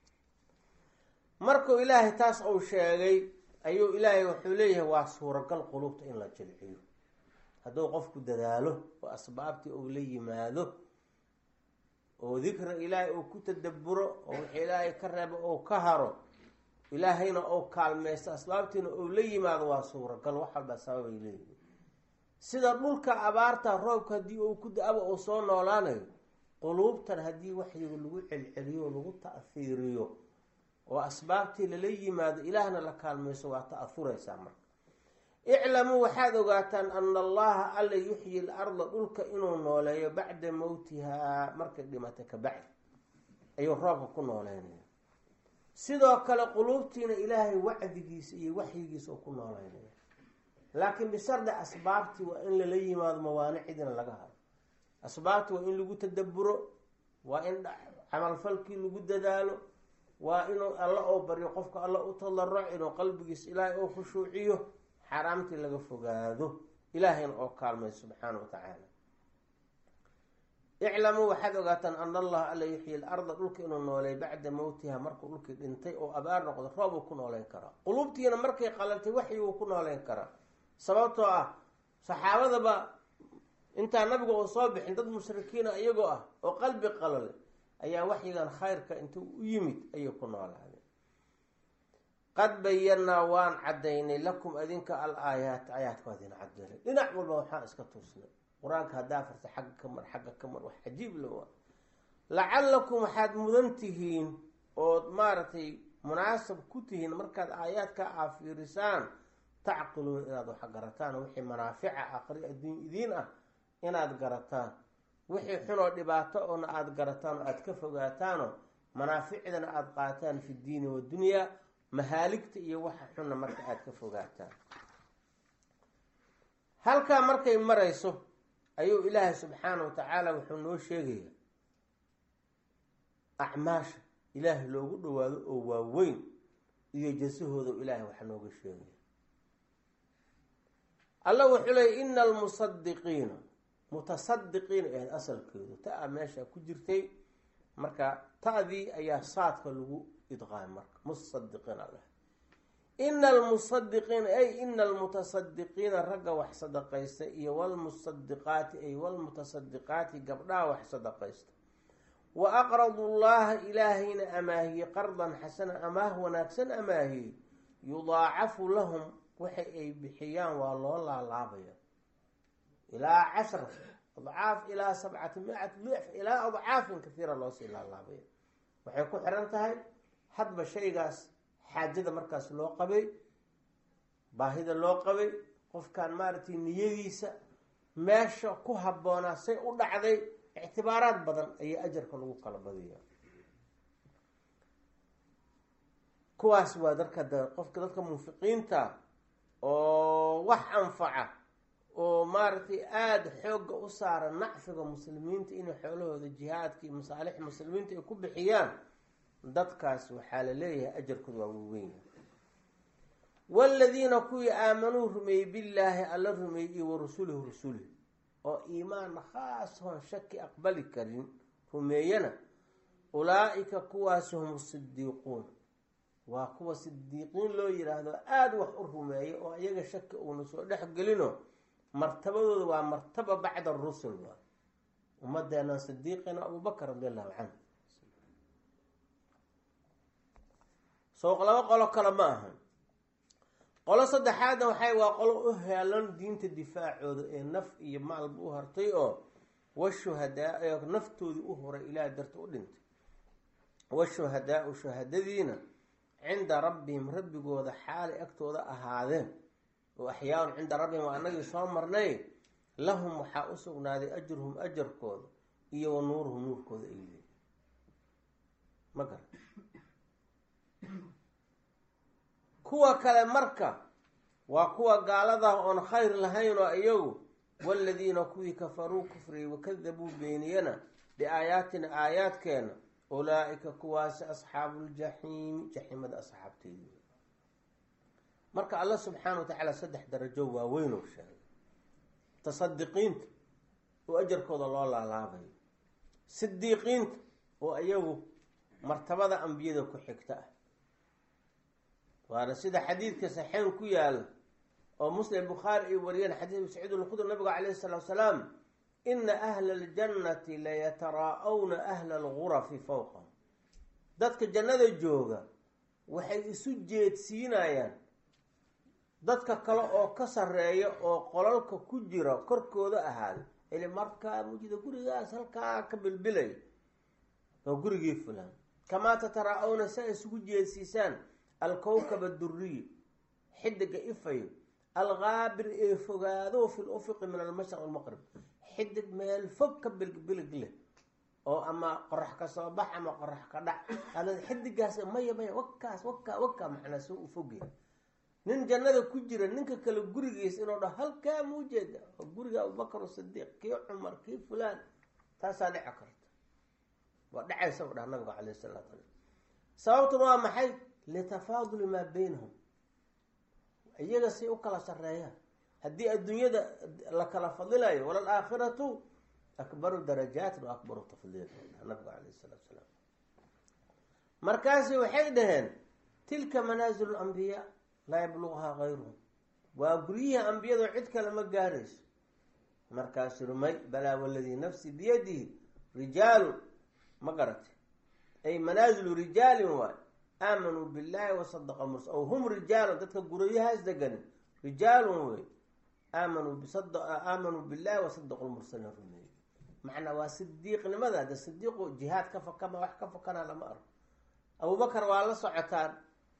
markuu ilaahay taas uu sheegay ayuu ilaahay wuxuu leeyahay waa suuragal quluubta in la jilciyo hadduu qofku dadaalo oo asbaabtii uu la yimaado oo dikra ilaahay uu ku tadaburo oo wixii ilaahay ka reebo ou ka haro ilaahayna ou kaalmaysto asbaabtiina ou la yimaado waa suuragal wax walbaa sababay leeyihin sida dhulka abaarta roobka haddii uu ku da-aba uu soo noolaanayo quluubtan haddii waxyiga lagu celceliyo lagu ta'hiiriyo oo asbaabtii lala yimaado ilaahna la kaalmayso waa ta'ahuraysaa marka iclamuu waxaad ogaataan ana allaha alla yuxyi l arda dhulka inuu nooleeyo bacda mowtihaa markay dhimatay ka bacdi ayuu roobka ku nooleynaya sidoo kale quluubtiina ilaahay wacdigiisa iyo waxyigiisa uu ku nooleynaya laakiin bishardi asbaabtii waa in lala yimaado mawaanicdiina laga haro asbaabtii waa in lagu tadaburo waa in camalfalkii lagu dadaalo waa inuu alla oo baryo qofka alla u tadarac inuu qalbigiisa ilaahay oo khushuuciyo xaaraamtii laga fogaado ilaahayna oo kaalmay subxaana wa tacaala iclamuu waxaad ogaataan ana allaha alla yuxyi l arda dhulka inuu nooleey bacda mowtiha markuu dhulkii dhintay oo abaar noqdo roob uu ku nooleyn karaa quluubtiina markay qalaltay waxyi uu ku nooleyn karaa sababtoo ah saxaabadaba intaa nabiga uu soo bixin dad mushrikiina iyagoo ah oo qalbi qalale ayaa waxyigan khayrka intuu u yimid ayay ku noolaadeen qad bayanaa waan cadaynay lakum adinka al aayaat aayaadka waa idin cadeynay dhinac walba waxaan iska tuusnay qur-aanka haddaa farta xagga ka mar xagga ka mar wax cajiib la waa lacallakum waxaad mudan tihiin ood maaragtay munaasab ku tihiin markaad aayaadka aafiirisaan tacqiluun inaad wax garataan wixii manaafica aqri adduun idiin ah inaad garataan wixii xunoo dhibaato oona aada garataan oo aada ka fogaataanoo manaaficdana aada qaataan fi diini wadunyaa mahaaligta iyo waxa xunna marka aada ka fogaataan halkaa markay marayso ayuu ilaahay subxaana wa tacaala wuxuu noo sheegayaa acmaasha ilaahay loogu dhawaado oo waaweyn iyo jasahooda ilaahay wax nooga sheegaya alla wuxuu leeyay ina almusadiqiina mutasadiqiina ahayd asalkeedu ta-a meesha ku jirtay marka ta-dii ayaa saadka lagu idqaay marka musadiqiina leh ina almusadiqiina ay ina almutasadiqiina ragga wax sadaqaysta iyo walmusadiqaati ay walmutasadiqaati gabdhaha wax sadaqaysta wa aqradu llaha ilaahayna amaahiye qardan xasana amaah wanaagsan amaahiyey yudaacafu lahum waxa ay bixiyaan waa loo laalaabaya ilaa cashra adcaaf ilaa sabcati micat dicf ilaa adcaafin kahiira loosii laalaabaya waxay ku xiran tahay hadba shaygaas xaajada markaas loo qabay baahida loo qabay qofkan maaragtay niyadiisa meesha ku habboonaa say u dhacday ictibaaraad badan ayaa ajarka lagu kala badiya kuwaas waa dadka d qofka dadka munfiqiinta oo wax anfaca oo maaragtay aada xoogga u saara nacfiga muslimiinta inay xoolahooda jihaadka iyo masaalix muslimiinta ay ku bixiyaan dadkaas waxaa la leeyahay ajarkooda waa waweyn waaladiina kuwii aamanuu rumeeyey billaahi alla rumeeyey iyo wa rasulihi rasulih oo iimaan khaas hoon shaki aqbali karin rumeeyana ulaa-ika kuwaasi hum sidiiquun waa kuwa sidiiqiin loo yidhaahdo aada wax u rumeeya oo iyaga shaki uuna soo dhex gelino martabadooda waa martaba bacda arusul waa ummadeenan sidiiqina abubakar radi allahu canhu sooq laba qolo kale ma ahan qolo saddexaadna waxay waa qolo u heelan diinta difaacooda ee naf iyo maalba u hartay oo washuhadaa ee naftoodii u horay ilaah darta u dhintay washuhadaa-u shuhadadiina cinda rabbihim rabbigooda xaalay agtooda ahaadeen oo axyaaun cinda rabbihim waa anagii soo marnay lahum waxaa u sugnaaday ajruhum ajarkooda iyo wa nuuruhum nuurkooda ay leeyiin ma garan kuwa kale marka waa kuwa gaaladah oon khayr lahayn oo iyagu waaladiina kuwii kafaruu kufriyey wakadabuu beeniyana biaayaatina aayaadkeena ulaa-ika kuwaasi asxaabuuljaxiimi jaxiimada asxaabteedi marka alla subxaana wa tacaala saddex darajo waaweyn oo sheegay tasadiqiinta oo ajarkooda loo laalaabayo sidiiqiinta oo iyagu martabada ambiyada ku xigta ah waana sida xadiidka saxeen ku yaala oo muslim bukhaari ay wariyeen xadiis abi saciid alkhudri nabiga calayhi salaatu salaam ina ahla aljannati layataraa-wna ahla algurafi fowqahum dadka jannada jooga waxay isu jeedsiinayaan dadka kale oo ka sarreeya oo qolalka ku jira korkooda ahaaday ili markaa mujida gurigaas halkaa ka bilbilay oo gurigii fulaan kamaa tataraa-wna si ay isugu jeedsiisaan alkowkab aduriy xidiga ifayo alkaabir ee fogaado fi lufiqi min almashriq walmaqrib xidig meel fog ka bilbilig leh oo ama qorax ka soo bax ama qorax ka dhac ada xidigaas maya maya wakaas wakaa wakaa macnaa soo u fogyahay nin jannada ku jira ninka kale gurigiis inuu dhaho halkaa muu jeeda oo guriga abubakar sidiiq kii cumar kii fulaan taasaa dhici karta waa dhacaysa u dhaha nabiga caleyh salaatu sala sababtuna waa maxay litafaaduli maa beynahum iyaga say u kala sareeyaan haddii adduunyada la kala fadilayo walal aakhiratu akbaru darajaatin wa akbaru tafdiil nabiga caleyh salaatu salaam markaasi waxay dhaheen tilka manaazilu lambiyaa laa yabluqhaa kayruhum waa guryihii ambiyado cid kale ma gaarayso markaasu rumay balaa waladii nafsi biyadihi rijaalu ma garatay ay manaazilu rijaalin waay aamanuu billahi wasadaqa murs aw hum rijaalun dadka guryahaas degan rijaalun wey aamanuu bisad aamanuu billahi wasadaqu lmursaliin rumeeyey macnaa waa sidiiqnimada de sidiiqu jihaad ka fakama wax ka fakana lama arko abubakar waa la socotaan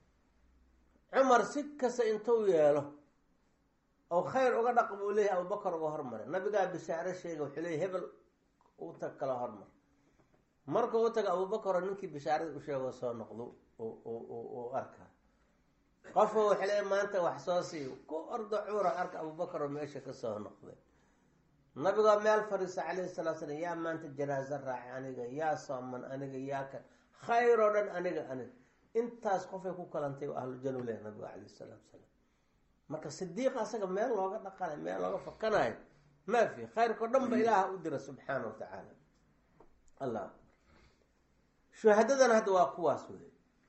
cumar si kasta intuu yeelo oo khayr uga dhaq buu leeyahay abubakar uga hormaray nabigaa bishaare sheega wuxuu leeyahy hebel u tag kala hormar marka u taga abubakar oo ninkii bishaarada u sheego soo noqdo u arka qofka waxay leeyahy maanta wax soo sii ku ordo cuura arka abubakar oo meesha kasoo noqday nabigoo meel fariisa calayhi salatu slam yaa maanta janaaso raacay aniga yaa sooman aniga yaa kan khayr oo dhan aniga aniga intaas qofay ku kalantay oo ahlujanu leh nabiga calayhi salaatu salaam marka sidiiqa asaga meel looga dhaqanayo meel looga fakanayo maa fi khayrkao dhan ba ilaaha u dira subxaana wa tacaala allah shuhadadana hadda waa kuwaas wey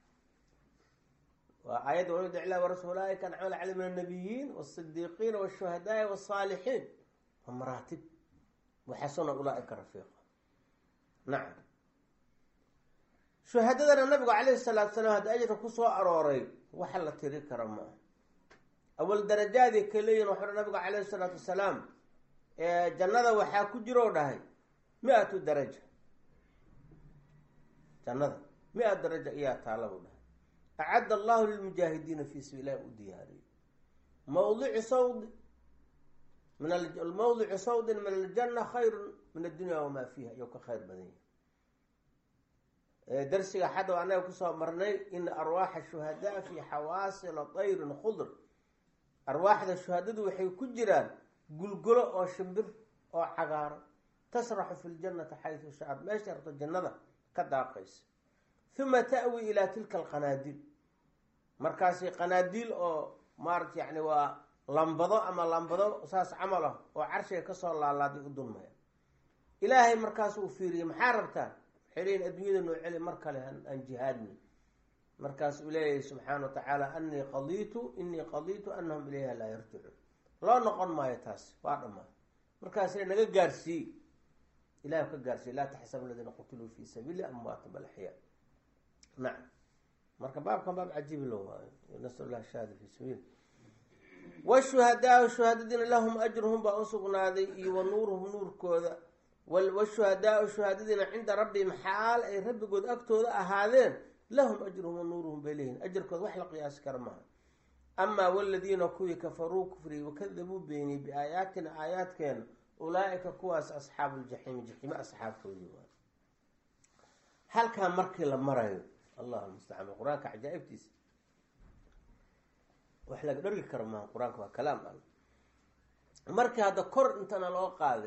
waa aayadda walid iclaa warasul ulaaika ancamala cali min annabiyiin wasidiiqiina washuhadaai wasaalixiin waa maraatib waxasuna ulaaika rafiiqa nacam shuhadadana nabigu calayhi salaatu salaam hadda ajirka kusoo arooray waxa la tiri kara maaha awal darajaadii ka leeyihin waxu nabigu calayhi salaatu wasalaam jannada waxaa ku jiroo dhahay mi-atu daraja jannada mi-a daraja iyaa taala buu dhahay acadda allahu lilmujaahidiina fii sabiil illahi u diyaariyey mawdici sawdi min mawdicu sawdin min aljanna khayrun min addunya wamaa fiiha iyo ka khayr badan yahay darsiga xadda anaga kusoo marnay in arwaaxa shuhadaa fi xawaasila tayrin khudr arwaaxda shuhadadu waxay ku jiraan gulgulo oo shimbir oo cagaaran tasraxu fi ljannati xaysu shacad meesha rabto jannada ka daaqaysa uma ta'wi ilaa tilka alqanaadiil markaasi qanaadiil oo maarata yani waa lambado ama lambado saas camal ah oo carshiga kasoo laalaaday u dulmaya ilaahay markaas uu fiiriyey maxaa rabtaan waxay leeyiin adduunyada noo celi mar kale aan jihaadni markaas uu leeyahay subxaana wa tacaala anii qadiitu inii qadiitu anahum ilayha laa yarjicuun loo noqon maayo taasi waa dhammaan markaasna naga gaarsiiye ilahi ka gaarsiiye laa taxsabu aladiina qutiluu fi sabiili amwaata bal axyaa nacam marka baabkan baab cajiibi lo waayo nasal lah shahaada fi sabiil washuhadaau shuhaadadiina lahum ajruhum baa usugnaaday iyo wa nuuruhum nuurkooda washuhadaau shuhaadadiina cinda rabbihim xaal ay rabbigood agtooda ahaadeen lahum ajruhum wa nuuruhum bay leeyihin ajarkooda wax la qiyaasi kara maaha amaa waladiina kuwii kafaruu kufriyey wakadabuu beeniyey biaayaatina aayaadkeena ulaa-ika kuwaas asxaabu ljaxiimi jaxiime asxaabtoodii waay halkaa markii la marayo allahu mustacaan qur-aanka cajaa-ibtiisa wax laga dhargi karo maaha qur-aanka waa kalaam al markii hadda kor intana loo qaaday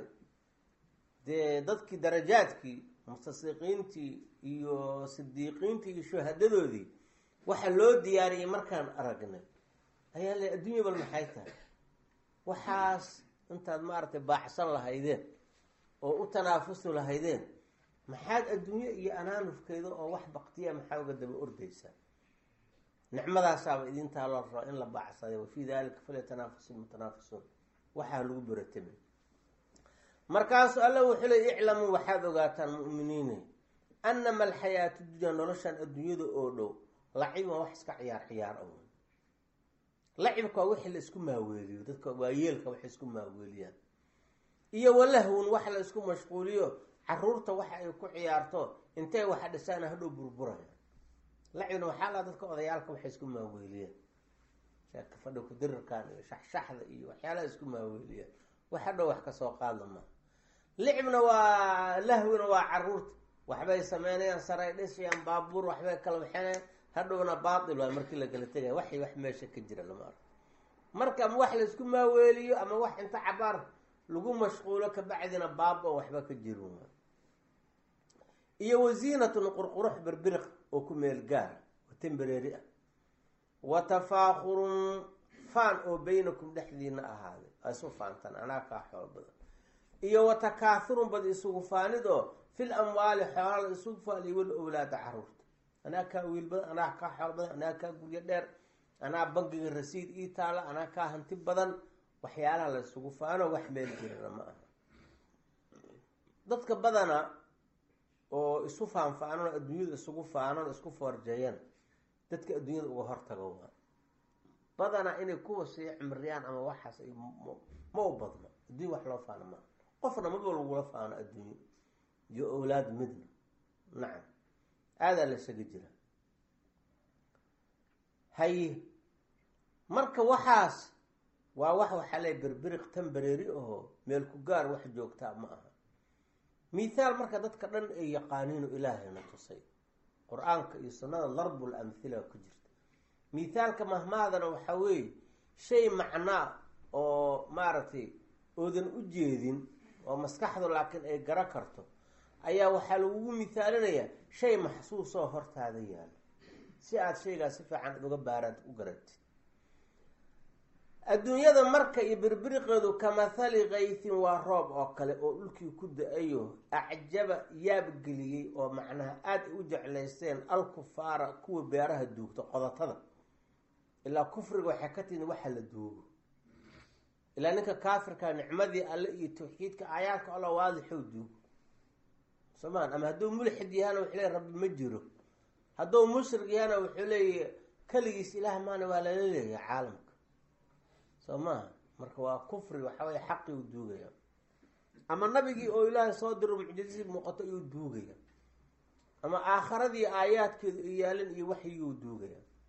dee dadkii darajaadkii mustasiqiintii iyo sidiiqiintii iyo shuhadadoodii waxa loo diyaariyey markaan aragnay ayaa le adduunya bal maxay tahay waxaas intaad maaragtay baaxsan lahaydeen oo u tanaafusi lahaydeen maxaad adduunye iyo anaanufkeeda oo wax baktiya maxaa uga daba ordaysaa nicmadaasaaba idintaa loo raba in la baacsaday wa fii dalika falyatanaafasu lmutanaafisuun waxaa lagu beratamay markaasu alla wuxuu le iclamuu waxaad ogaataan mu'miniine annama alxayaatu dunya noloshan adduunyada oo dhow laciban wax iska ciyaar ciyaar aw lacibka waa wixii la isku maaweeliyo dadka waayeelka waxay isku maaweeliyaan iyo walahwun wax la isku mashquuliyo caruurta waxa ay ku ciyaarto intay waxa dhisaana hadhow burburaya lacibna waxaa laa dadka odayaalka waxay isku maaweeliyaan sheeka fadhi kudirirkan iyo shaxshaxda iyo waxyaalaha isku maaweeliyaan wax hadhow wax kasoo qaadla maaha licibna waa lahwina waa caruurta waxbay sameynayaan saray dhisayaan baabuur waxbay kala waxeenayaan hadhowna baatil waa markii lagala tegaya waxay wax meesha ka jira lama arko marka ama wax laisku maaweeliyo ama wax inta cabaar lagu mashquulo kabacdina baaba oo waxba ka jirin waa iyo wasiinatun qurqurux birbiriq oo ku meel gaara oo tembareeri ah wa tafaakurun faan oo baynakum dhexdiina ahaaday a isu faantaan anaa kaa xoolo badan iyo wa takaahurun bad isugu faanid oo fil amwaali xoolaa la isugu faaniyo wal owlaada caruurta anaa kaa wiil badan anaa kaa xoolo badan anaa kaa guryo dheer anaa bangiga rasiid ii taala anaa kaa hanti badan waxyaalaha la isugu faano wax meel jirana ma aha dadka badana oo isu faanfaanon adduunyada isugu faanon isku foorjeeyana dadka adduunyada uga hortago waa badanaa inay kuwa sii cimriyaan ama waxaas ay ma u badno adduunya wax loo faano maa qofna maba lagula faano adduunyo iyo owlaad midna nacam aadaa la isaga jira haye marka waxaas waa wax waxaa le berberiq tambareeri ahoo meel ku gaar wax joogtaa ma aha mithaal marka dadka dhan ay yaqaaniino ilaahayna tusay qur-aanka iyo sunnada darbul amhila ku jirta mithaalka mahmaadana waxaa weeye shay macnaa oo maaragtay oodan u jeedin oo maskaxdu laakiin ay garo karto ayaa waxaa lagugu mithaalinayaa shay maxsuusoo hortaada yaalo si aada shaygaas si fiican uga baaraad u garatid adduunyada marka iyo birbiriqeedu kamahali kaytin waa roob oo kale oo dhulkii ku da-ayo acjaba yaabgeliyey oo macnaha aada ay u jeclaysteen alkufaara kuwa beeraha duugta qodatada ilaa kufriga waxay ka timid waxa la duugo ilaa ninka kaafirka nicmadii alle iyo tawxiidka aayaadka alla waadixow duugo somaan ama hadduu mulxid yahana wuxuu leey rabbi ma jiro hadduu mushrig yahana wuxuu leeya keligiis ilaah maana waa lala leeyahay caalamka soo maaha marka waa kufri waxaweye xaqii u duugaya ama nabigii oo ilaahay soo diro mucjizadii muuqato iyuu duugaya ama aakharadii aayaadkeedu ay yaalin iyo waxyiguu duugaya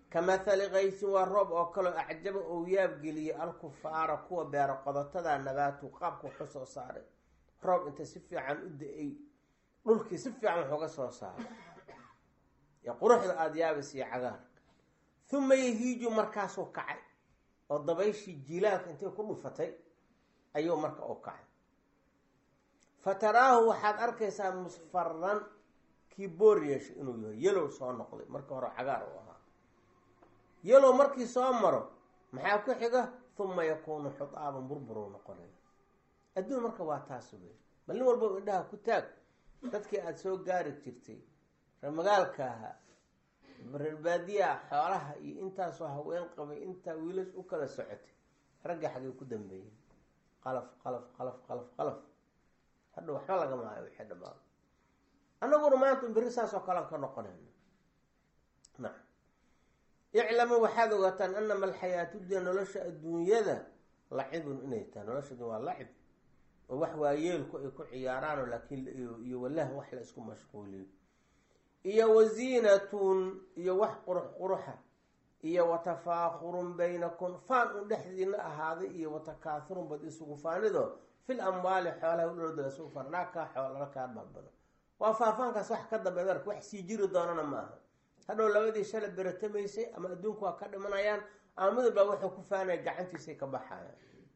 ka mathali kaysin waa roob oo kaleo acjaba ou yaabgeliyey alkufaara kuwa beero qodotada nabaatu qaabka waxu soo saaray roob inta si fiican u da-ay dhulkii si fiican wax uga soo saaray ee quruxda aada yaabis iyo cagaarka huma yahiiju markaasuu kacay oo dabayshii jilaalka intay ku dhufatay ayuu marka u kacay fa taraahu waxaad arkaysaa musfaran kii boor yeeshay inuu yahay yelow soo noqday markii hore cagaar u ahaa yelow markii soo maro maxaa ku xiga huma yakuunu xutaaban burburuu noqonaya adduun marka waa taas wey bal nin walba indhaha ku taag dadkii aada soo gaari jirtay reer magaalka ahaa reer baadiyaa xoolaha iyo intaasoo haween qabay intaa wiilash u kala socotay ragga xagay ku dambeeyey qalaf qalaf qalaf qalaf qalaf hadha waxba lagama hayo wixii dhamaado annaguna maanta beri saasoo kalean ka noqonayna nacam iclamu waxaad ogaataan anama alxayaatu dunya nolosha adduunyada lacibun inay tahay nolosha addunya waa lacib oo wax waayeelku ay ku ciyaaraano laakiin iyo walah wax la isku mashquuliyo iyo waziinatun iyo wax qurux quruxa iyo watafaakurun baynakum faan un dhexdiina ahaaday iyo watakaathurun bad isugu faanido fil amwaali xoolaha udhowda la isugu faan naakaa xoolala kaa balbado waa faafaankaas wax ka dambeed ark wax sii jiri doonana ma aha hadhow labadii shala beratamaysay ama adduunku waa ka dhimanayaan ama midalbaa wuxuu ku faanaya gacantiisay ka baxayaan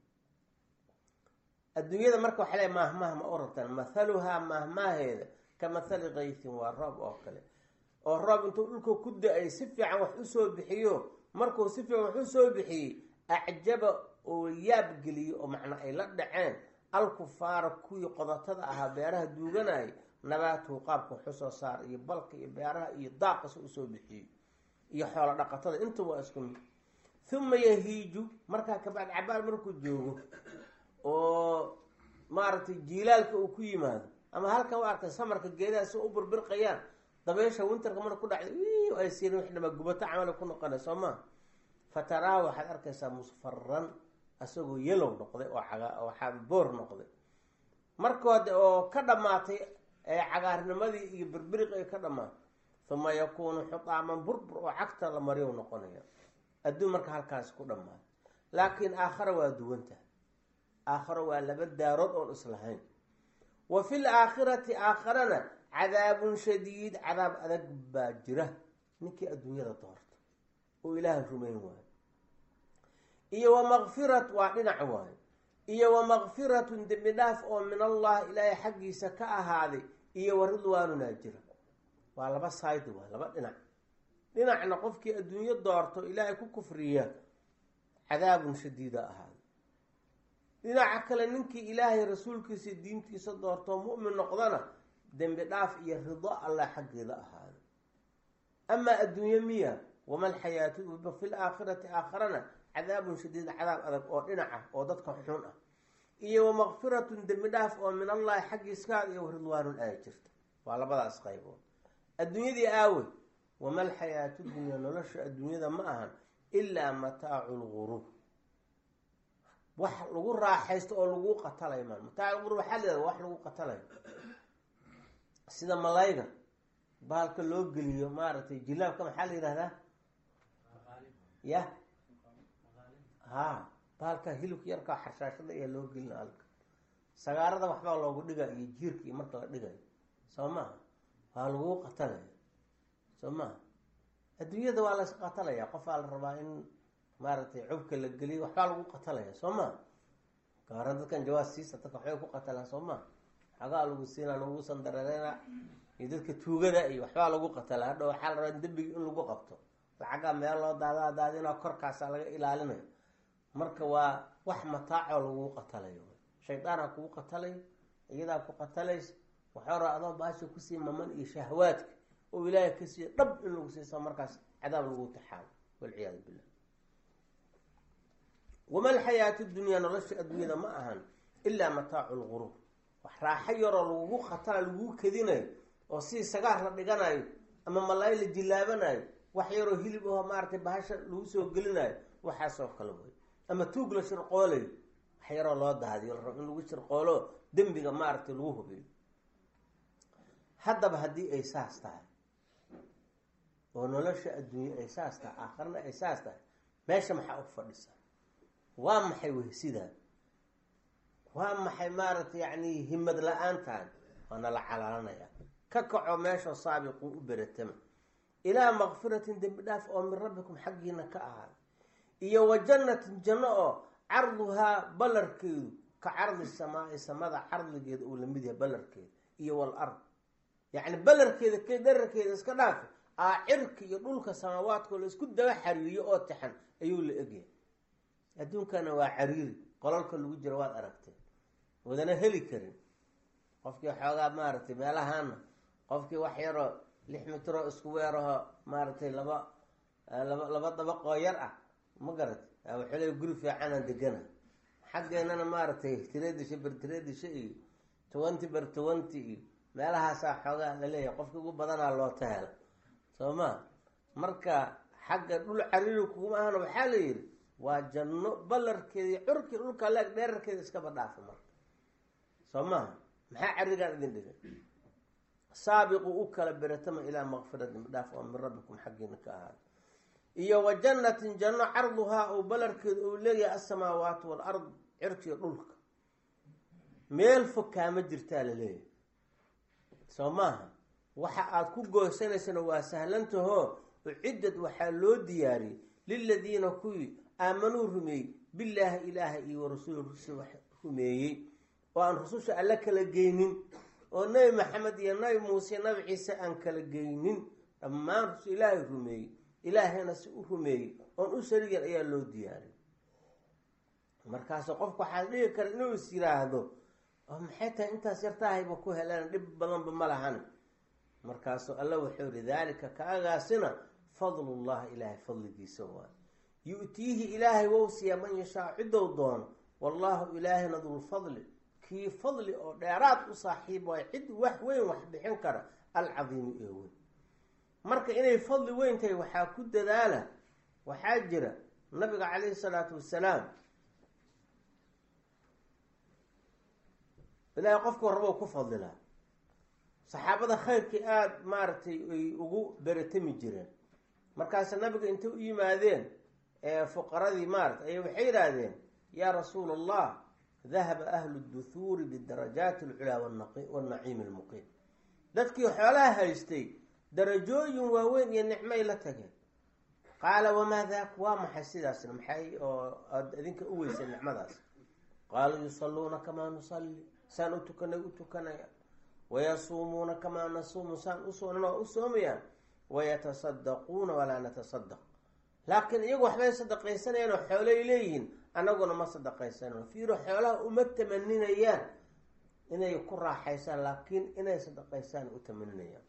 adduunyada marka waxa le maahmaah ma u rabtaan mathaluhaa maahmaaheeda ka mathali kaysin waa roob oo kale oo roob intuu dhulka ku da-ay si fiican wax usoo bixiyo markuu si fiican wax usoo bixiyey acjaba oo yaabgeliyo oo macnaa ay la dhaceen alkufaara kuwii qodotada ahaa beeraha duuganayay nabaatuhu qaabka waxu soo saar iyo balka iyo beeraha iyo daaqasa usoo bixiyey iyo xoolo dhaqatada inta waa isku mid huma yahiiju markaa kabacd cabaal markuu joogo oo maaragtay jiilaalka uu ku yimaado ama halkan u arkay samarka geedaha si u birbirqayaan dabeysha winterka marka ku dhacday ay siin wix dhama gubato camala ku noqona soo maa fa taraahu waxaad arkaysaa musfaran asagoo yelow noqday oo caga waxaa boor noqday markoode oo ka dhammaatay ee cagaarnimadii iyo birbiriq ay ka dhammaatay uma yakuunu xutaaman burbur oo cagta la mariyow noqonaya adduun marka halkaas ku dhammaatay laakiin aakhara waa duwanta aakharo waa laba daarood oon islahayn wa fil aakhirati aakharana cadaabun shadiid cadaab adag baa jira ninkii adduunyada doorta oo ilaahay rumayn waayo iyo wa makfirat waa dhinac waayo iyo wa makfiratun dembi dhaaf oo min allah ilaahay xaggiisa ka ahaaday iyo wa ridwaanunaa jira waa laba sayd waay laba dhinac dhinacna qofkii adduunyo doorto ilaahay ku kufriya cadaabun shadiida ahaaday dhinaca kale ninkii ilaahay rasuulkiisa diintiisa doortoo mu'min noqdana dembi dhaaf iyo rido allah xaggeeda ahaaday amaa adduunye miya wama alxayaatu fi laakhirati aakharana cadaabun shadiid cadaab adag oo dhinaca oo dadka xun ah iyo wa makfiratun dembi dhaaf oo min allahi xaggiiskaada iyo ridwaanun aaya jirta waa labadaas qaybood adduunyadii aawe wama alxayaatu dunya nolosha adduunyada ma ahan ilaa mataacu lguruur wax lagu raaxaysto oo lagu qatalay maan mataacu lguruur waxaa la yihahda wax lagu qatalayo sida malayga baalka loo geliyo maaragtay jilaabka maxaa la yihahdaa ya ha baalka hilibka yarkaa xashaashada ayaa loo gelina alka sagaarada waxbaa loogu dhiga iyo jiirka iyo marka la dhigayo soo maha waa lagu qatalaya soo maha adduunyada waa las qatalaya qofaa la rabaa in maaragtay cubka la geliyo waxbaa lagu qatalaya soo maha gaaran dadkan jawaas siisa dadka waxbay ku qatalaan soo maha xagaa lagu siinaa lagu sandareereyna iyo dadka tuugada iyo waxbaa lagu qatala hadha waxaa la rabaa in dembigi in lagu qabto lacagaa meel loo daadaa daadinaa korkaasa laga ilaalinayo marka waa wax mataacoo lagu qatalayo shaydaanaa kugu qatalayo iyadaa ku qatalaysa waxaa raa adoo baasha kusii maman iyo shahwaadka oo ilaahay ka siiya dhab in lagu siiso markaas cadaab lagu taxaalo walciyaadu billah wama alxayaatu dunyaa nolosha adduunyada ma ahan ilaa mataacu lguruur wax raaxo yaroo lagugu qatala lagugu kadinayo oo sidii sagaar la dhiganayo ama malaay la jilaabanayo wax yaroo hilib aho maaratay bahasha lagu soo gelinayo waxaasoo kale way ama tuug la shirqoolayo wax yaroo loo daadiyo la rabo in lagu shirqoolo dembiga maaragtay lagu hubiyo haddaba haddii ay saas tahay oo nolosha adduunye ay saas tahay aakharna ay saas tahay meesha maxaa u fadhisa waa maxay wehsidan waa maxay maaragtay yacni himad la-aantan waana la calaalanaya ka kaco meesha saabiquu u beratama ilaa makfiratin dembi dhaaf oo min rabbikum xaggiina ka ahaaday iyo wa jannatin janno oo carduhaa ballarkeedu ka cardi samaai samada cardigeeda uu lamid yahay ballarkeeda iyo wal ard yacni ballarkeeda ke dherarkeeda iska dhaafi aa cirka iyo dhulka samaawaadkoo la isku daba xariiriyo oo taxan ayuu la egyahay adduunkana waa cariiri qolalka lagu jiro waad aragtee wadana heli karin qofkii xoogaa maaragtay meelahana qofkii wax yaroo lix mitroo isku weeraho maaragtay laba laba laba dabaqoo yar ah ma garatay wuxuu leey guri fiicanaan degana xaggeenana maaragtay tiradisha ber tiradisha iyo twenty ber twenty iyo meelahaasaa xoogaa laleeyahay qofkii ugu badanaa loo tahela soo ma marka xagga dhul cariiri kuguma ahana waxaa la yidhi waa janno ballarkeeda iyo curkii dhulka leeg dheerarkeeda iskaba dhaafa marka soo maha maxaa carigaan idin dhigay saabiqu u kala beratama ilaa makfiratin dhaaf oo min rabbikum xaggiina ka ahaada iyo wa jannatin janno carduhaa ou ballarkeeda uu leeyahay asamaawaatu walard cirkiyo dhulka meel fog kaama jirtaa la leeyahay soo maaha waxa aada ku goosanaysana waa sahlantahoo uciddad waxaa loo diyaariyey liladiina kuwii aamanuu rumeeyey billaahi ilaaha iyo warasuuli rusul wax rumeeyey oo aan rususha alla kala geynin oo nebi maxamed iyo nabi muuse nabi ciise aan kala geynin dhammaan rusul ilaahay rumeeyey ilaahayna si u rumeeyey oon u sarigan ayaa loo diyaariyey markaasu qofku waxaa dhigi kara inuu is yiraahdo oo maxay tahay intaas yartaahayba ku heleen dhib badanba ma lahan markaasuu alla wuxuu yihi daalika kaagaasina fadlullahi ilaahay fadligiisa waay yu-tiihi ilaahay wou siiyaa man yashaa cidow doono wallaahu ilaahina dulfadli kii fadli oo dheeraad u saaxiib waay cid wax weyn wax bixin kara alcadiimu ee weyn marka inay fadli weyn tahay waxaa ku dadaala waxaa jira nabiga calayhi salaatu wasalaam ilaahay qofku rabo ku fadlilaa saxaabada khayrkii aada maaragtay ay ugu beratami jireen markaase nabiga intay u yimaadeen fuqaradii maarata ay waxay yidhaahdeen yaa rasuula allah dahaba ahlu duhuuri bidarajaati alculaa wanaciimi almuqiim dadkii xoolaha haystay darajooyin waaweyn iyo nicmay la tageen qaala wamaa daak waa maxay sidaasna maxay oo aada idinka u weysay nicmadaas qaaluu yusalluuna kamaa nusalli saan u tukanay u tukanaya wayasuumuuna kamaa nasuumu saan usoonan oo u soomayaan wayatasaddaquuna walaa natasadaq laakiin iyagu waxbay sadaqaysanayaan oo xoolay leeyihiin annaguna ma sadaqaysanano fiiro xoolaha uma tamaninayaan inay ku raaxaysaan laakiin inay sadaqaysaan u tamaninayaan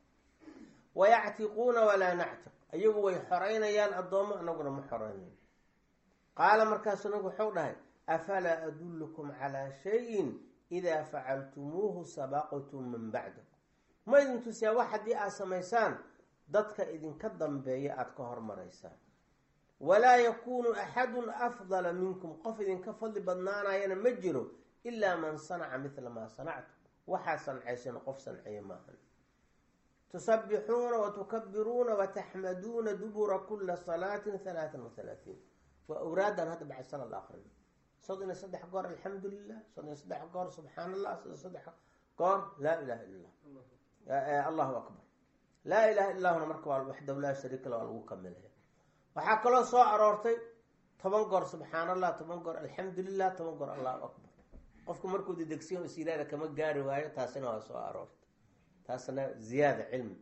wayactiquuna walaa nactiq iyagu way xoreynayaan addoommo annaguna ma xoreynayo qaala markaasu nabigu wuxuu dhahay afalaa adullukum calaa shayin idaa facaltumuuhu sabaqtum min bacdakum ma idin tusiyaa wax haddii aad samaysaan dadka idinka dambeeya aada ka hormaraysaan walaa yakuunu axadun afdala minkum qof idinka fadli badnaanayana ma jiro ilaa man sanaca midla maa sanactum waxaad sancayseen qof sanceeye maahan tusabbixuuna watukabiruuna wataxmaduuna dubura kula salaatin halaatan wa halaatiin waa awraadan hadda baxay sanad akrin soddon iyo saddex goor alxamdu lilah soddon iyo saddex goor subxaan allah soddon saddex goor laa ilaha illa allah allahu akbar laa ilaha illahuna marka waa waxdaw laa shariika la waa lagu kamilaya waxaa kaloo soo aroortay toban goor subxaan allah toban goor alxamdu lilah toban goor allahu akbar qofku markuu dedegsiyo isilaada kama gaari waayo taasina waa soo aroortay taasna ziyaada cilmi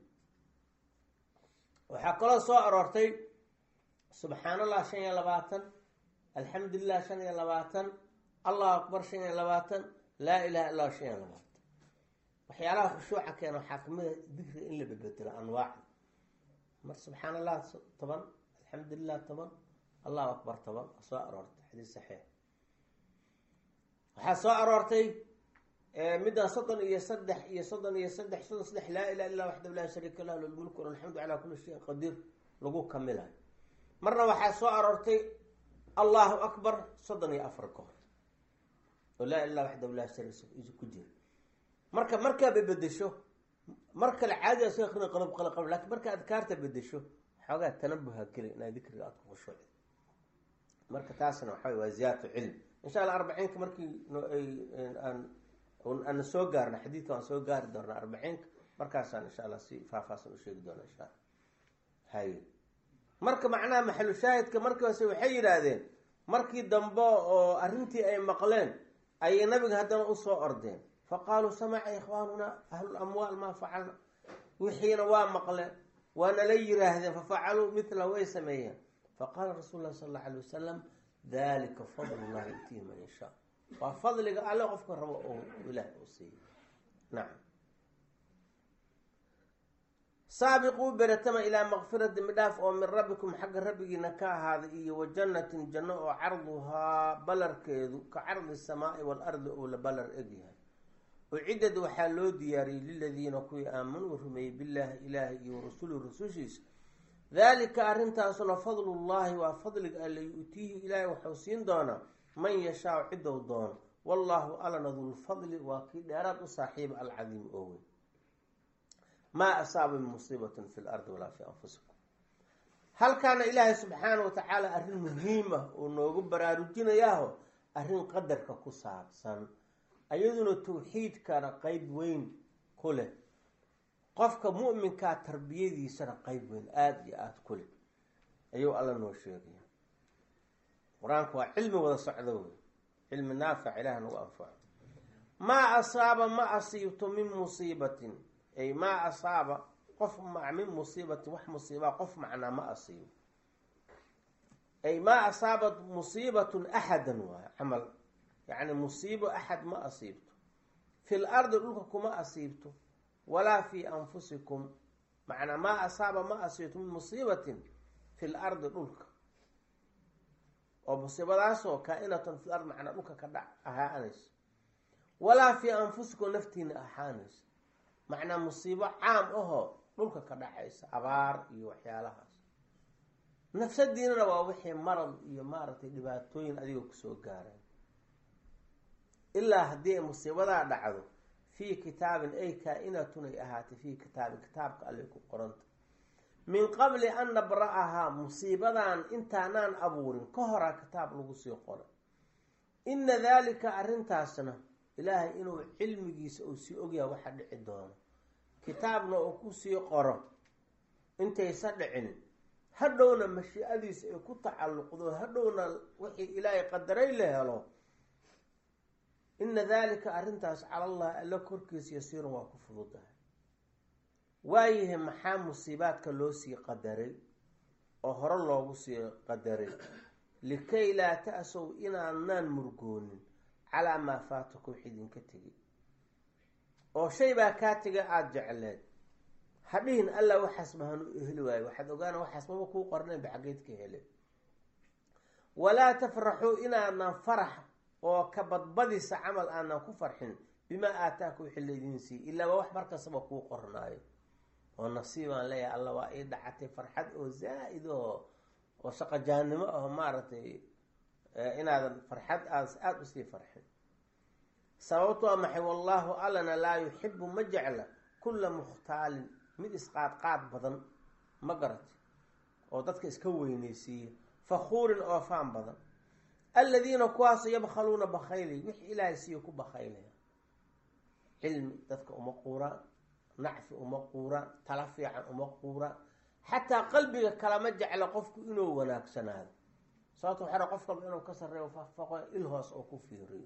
waxaa kaloo soo aroortay subxaan allah shan iyo labaatan alxamdu lilah shan iyo labaatan allahu akbar shan iyo labaatan laa ilaha illah shan iyo labaatan waxyaalaha khushuuca keena waxaa kamida dikriga in la bedbedelo anwaacda mar subxaan allah toban alxamdu lilah toban allahu akbar toban waa soo aroortay xadiis saxiix waxaa soo aroortay middan soddon iyo saddex iyo soddon iyo saddex soddon saddex laa ilaha illa waxdahu laa shariika lah lulmulku alxamdu calaa kulli shayin qadiir lagu kamilayo marna waxaa soo aroortay allahu akbar soddon iyo afar goor oo laa ilah waxdahu laa shariik ku jira marka markaaba bedesho mar kale caadiga soo akrin qalab qalab qalab lakin marka adkaarta bedesho xoogaa tanabuha geli inaad dikriga aad ku khushuucdo marka taasna waxa waa ziyaadatu cilm insha allah arbaciinka markii aan aan soo gaarna xadiidka waan soo gaari doona arbaciinka markaasaan insha allah si faahfaahsan u sheegi doona insha alla haye marka macnaha maxalu shaahidka markii hoose waxay yidhaahdeen markii dambe oo arrintii ay maqleen ayay nabiga haddana usoo ordeen faqaaluu samaca ikhwaanuna ahlulamwaal maa facalna wixiina waa maqleen waana la yiraahdeen fafacaluu mila way sameeyeen faqaala rasuul lahi sal alla alay wasalam dalika fadl llahi yutiihi man yashaa waa fadliga alle qofka rabo oo ilaah uu siiyey nacam saabiquu beretama ilaa makfirati midhaaf oo min rabbikum xagga rabbigiina ka ahaaday iyo wa jannatin janno oo carduhaa balarkeedu ka cardi samaai waalardi ou la balar egyahay ucidad waxaa loo diyaariyey liladiina kuwii aamanuu rumeeyey billaahi ilaahi iyo warasulihi rasushiisa daalika arrintaasuna fadlullaahi waa fadliga alle yu-tiihi ilaahay waxuu siin doonaa man yashaau cidow doono wallaahu alana dulfadli waa kii dheeraad u saaxiiba alcadiim oo weyn maa asaaba min musiibatin fi lardi walaa fii anfusikum halkaana ilaahay subxaana wa tacaala arrin muhiim ah oo noogu baraarujinayaaho arrin qadarka ku saabsan ayaduna tawxiidkana qeyb weyn ku leh qofka mu'minkaa tarbiyadiisana qeyb weyn aada iyo aada ku leh ayuu alla noo sheegaya qur-aanku waa cilmi wada socdo wey cilmi naafic ilaah nagu anfaco maa asaaba ma asiibto min musiibatin ay maa asaaba qof min musiibatin wax musiibaa qof macnaa ma asiibo ay maa asaabat musiibatun axadan waay camal yacni musiibo axad ma asiibto fil ardi dhulka kuma asiibto walaa fii anfusikum macnaa maa asaaba ma asiibto min musiibatin fil ardi dhulka oo musiibadaasoo kaa-inatan fil ard macnaa dhulka ka dhac ahaanayso walaa fii anfusikum naftiina ahaanayso macnaa musiibo caam ahoo dhulka ka dhacaysa abaar iyo waxyaalahaas nafsadiinana waa wixii marad iyo maaragtay dhibaatooyin adiga kusoo gaareen ilaa haddii ay musiibadaa dhacdo fii kitaabin ay kaa-inatun ay ahaatay fii kitaabin kitaabka allay ku qoranta min qabli an nabra-ahaa musiibadan intaanaan abuurin ka horaa kitaab lagu sii qoray inna daalika arrintaasna ilaahay inuu cilmigiisa uu sii ogyahay waxa dhici doono kitaabna uu kusii qoro intaysa dhicin hadhowna mashiicadiisa ay ku tacalluqdo hadhowna wixii ilaahay qadaray la helo ina daalika arrintaas cala allahi alla korkiisa yasiirun waa ku fududahay waayahay maxaa musiibaadka loo sii qadaray oo hore loogu sii qadaray likay laa ta-sow inaadnaan murgoonin calaa maa faatakum wax idinka tegay oo shay baa kaa tegay aada jecleed hadhihin alla waxaas mahan u heli waayo waxaad ogaana waxaas maba kuu qornayn ba xaggeyd ka hele walaa tafraxuu inaadnan farax oo ka badbadisa camal aanan ku farxin bimaa aataaka wixii laydiin siiy ilaa waa wax markastaba kuu qornaayo oo nasiibaan leeyahay alla waa ii dhacatay farxad oo zaa-id oo oo shaqajaannimo aho maaragtay inaadan farxad aad aada usii farxin sababto waa maxay wallaahu allana laa yuxibu ma jecla kulla mukhtaalin mid isqaadqaad badan ma garati oo dadka iska weyneysiiya fakhuurin oo faan badan aladiina kuwaaso yabkhaluuna bakhaylay wixii ilaahay siiya ku bakhaylaya cilmi dadka uma quuraan nacfi uma quuraan tala fiican uma quuraan xataa qalbiga kalama jecla qofku inuu wanaagsanaado sababto waxaa qof walba inuu ka sarreeyo fafaqo il hoos oo ku fiiriyo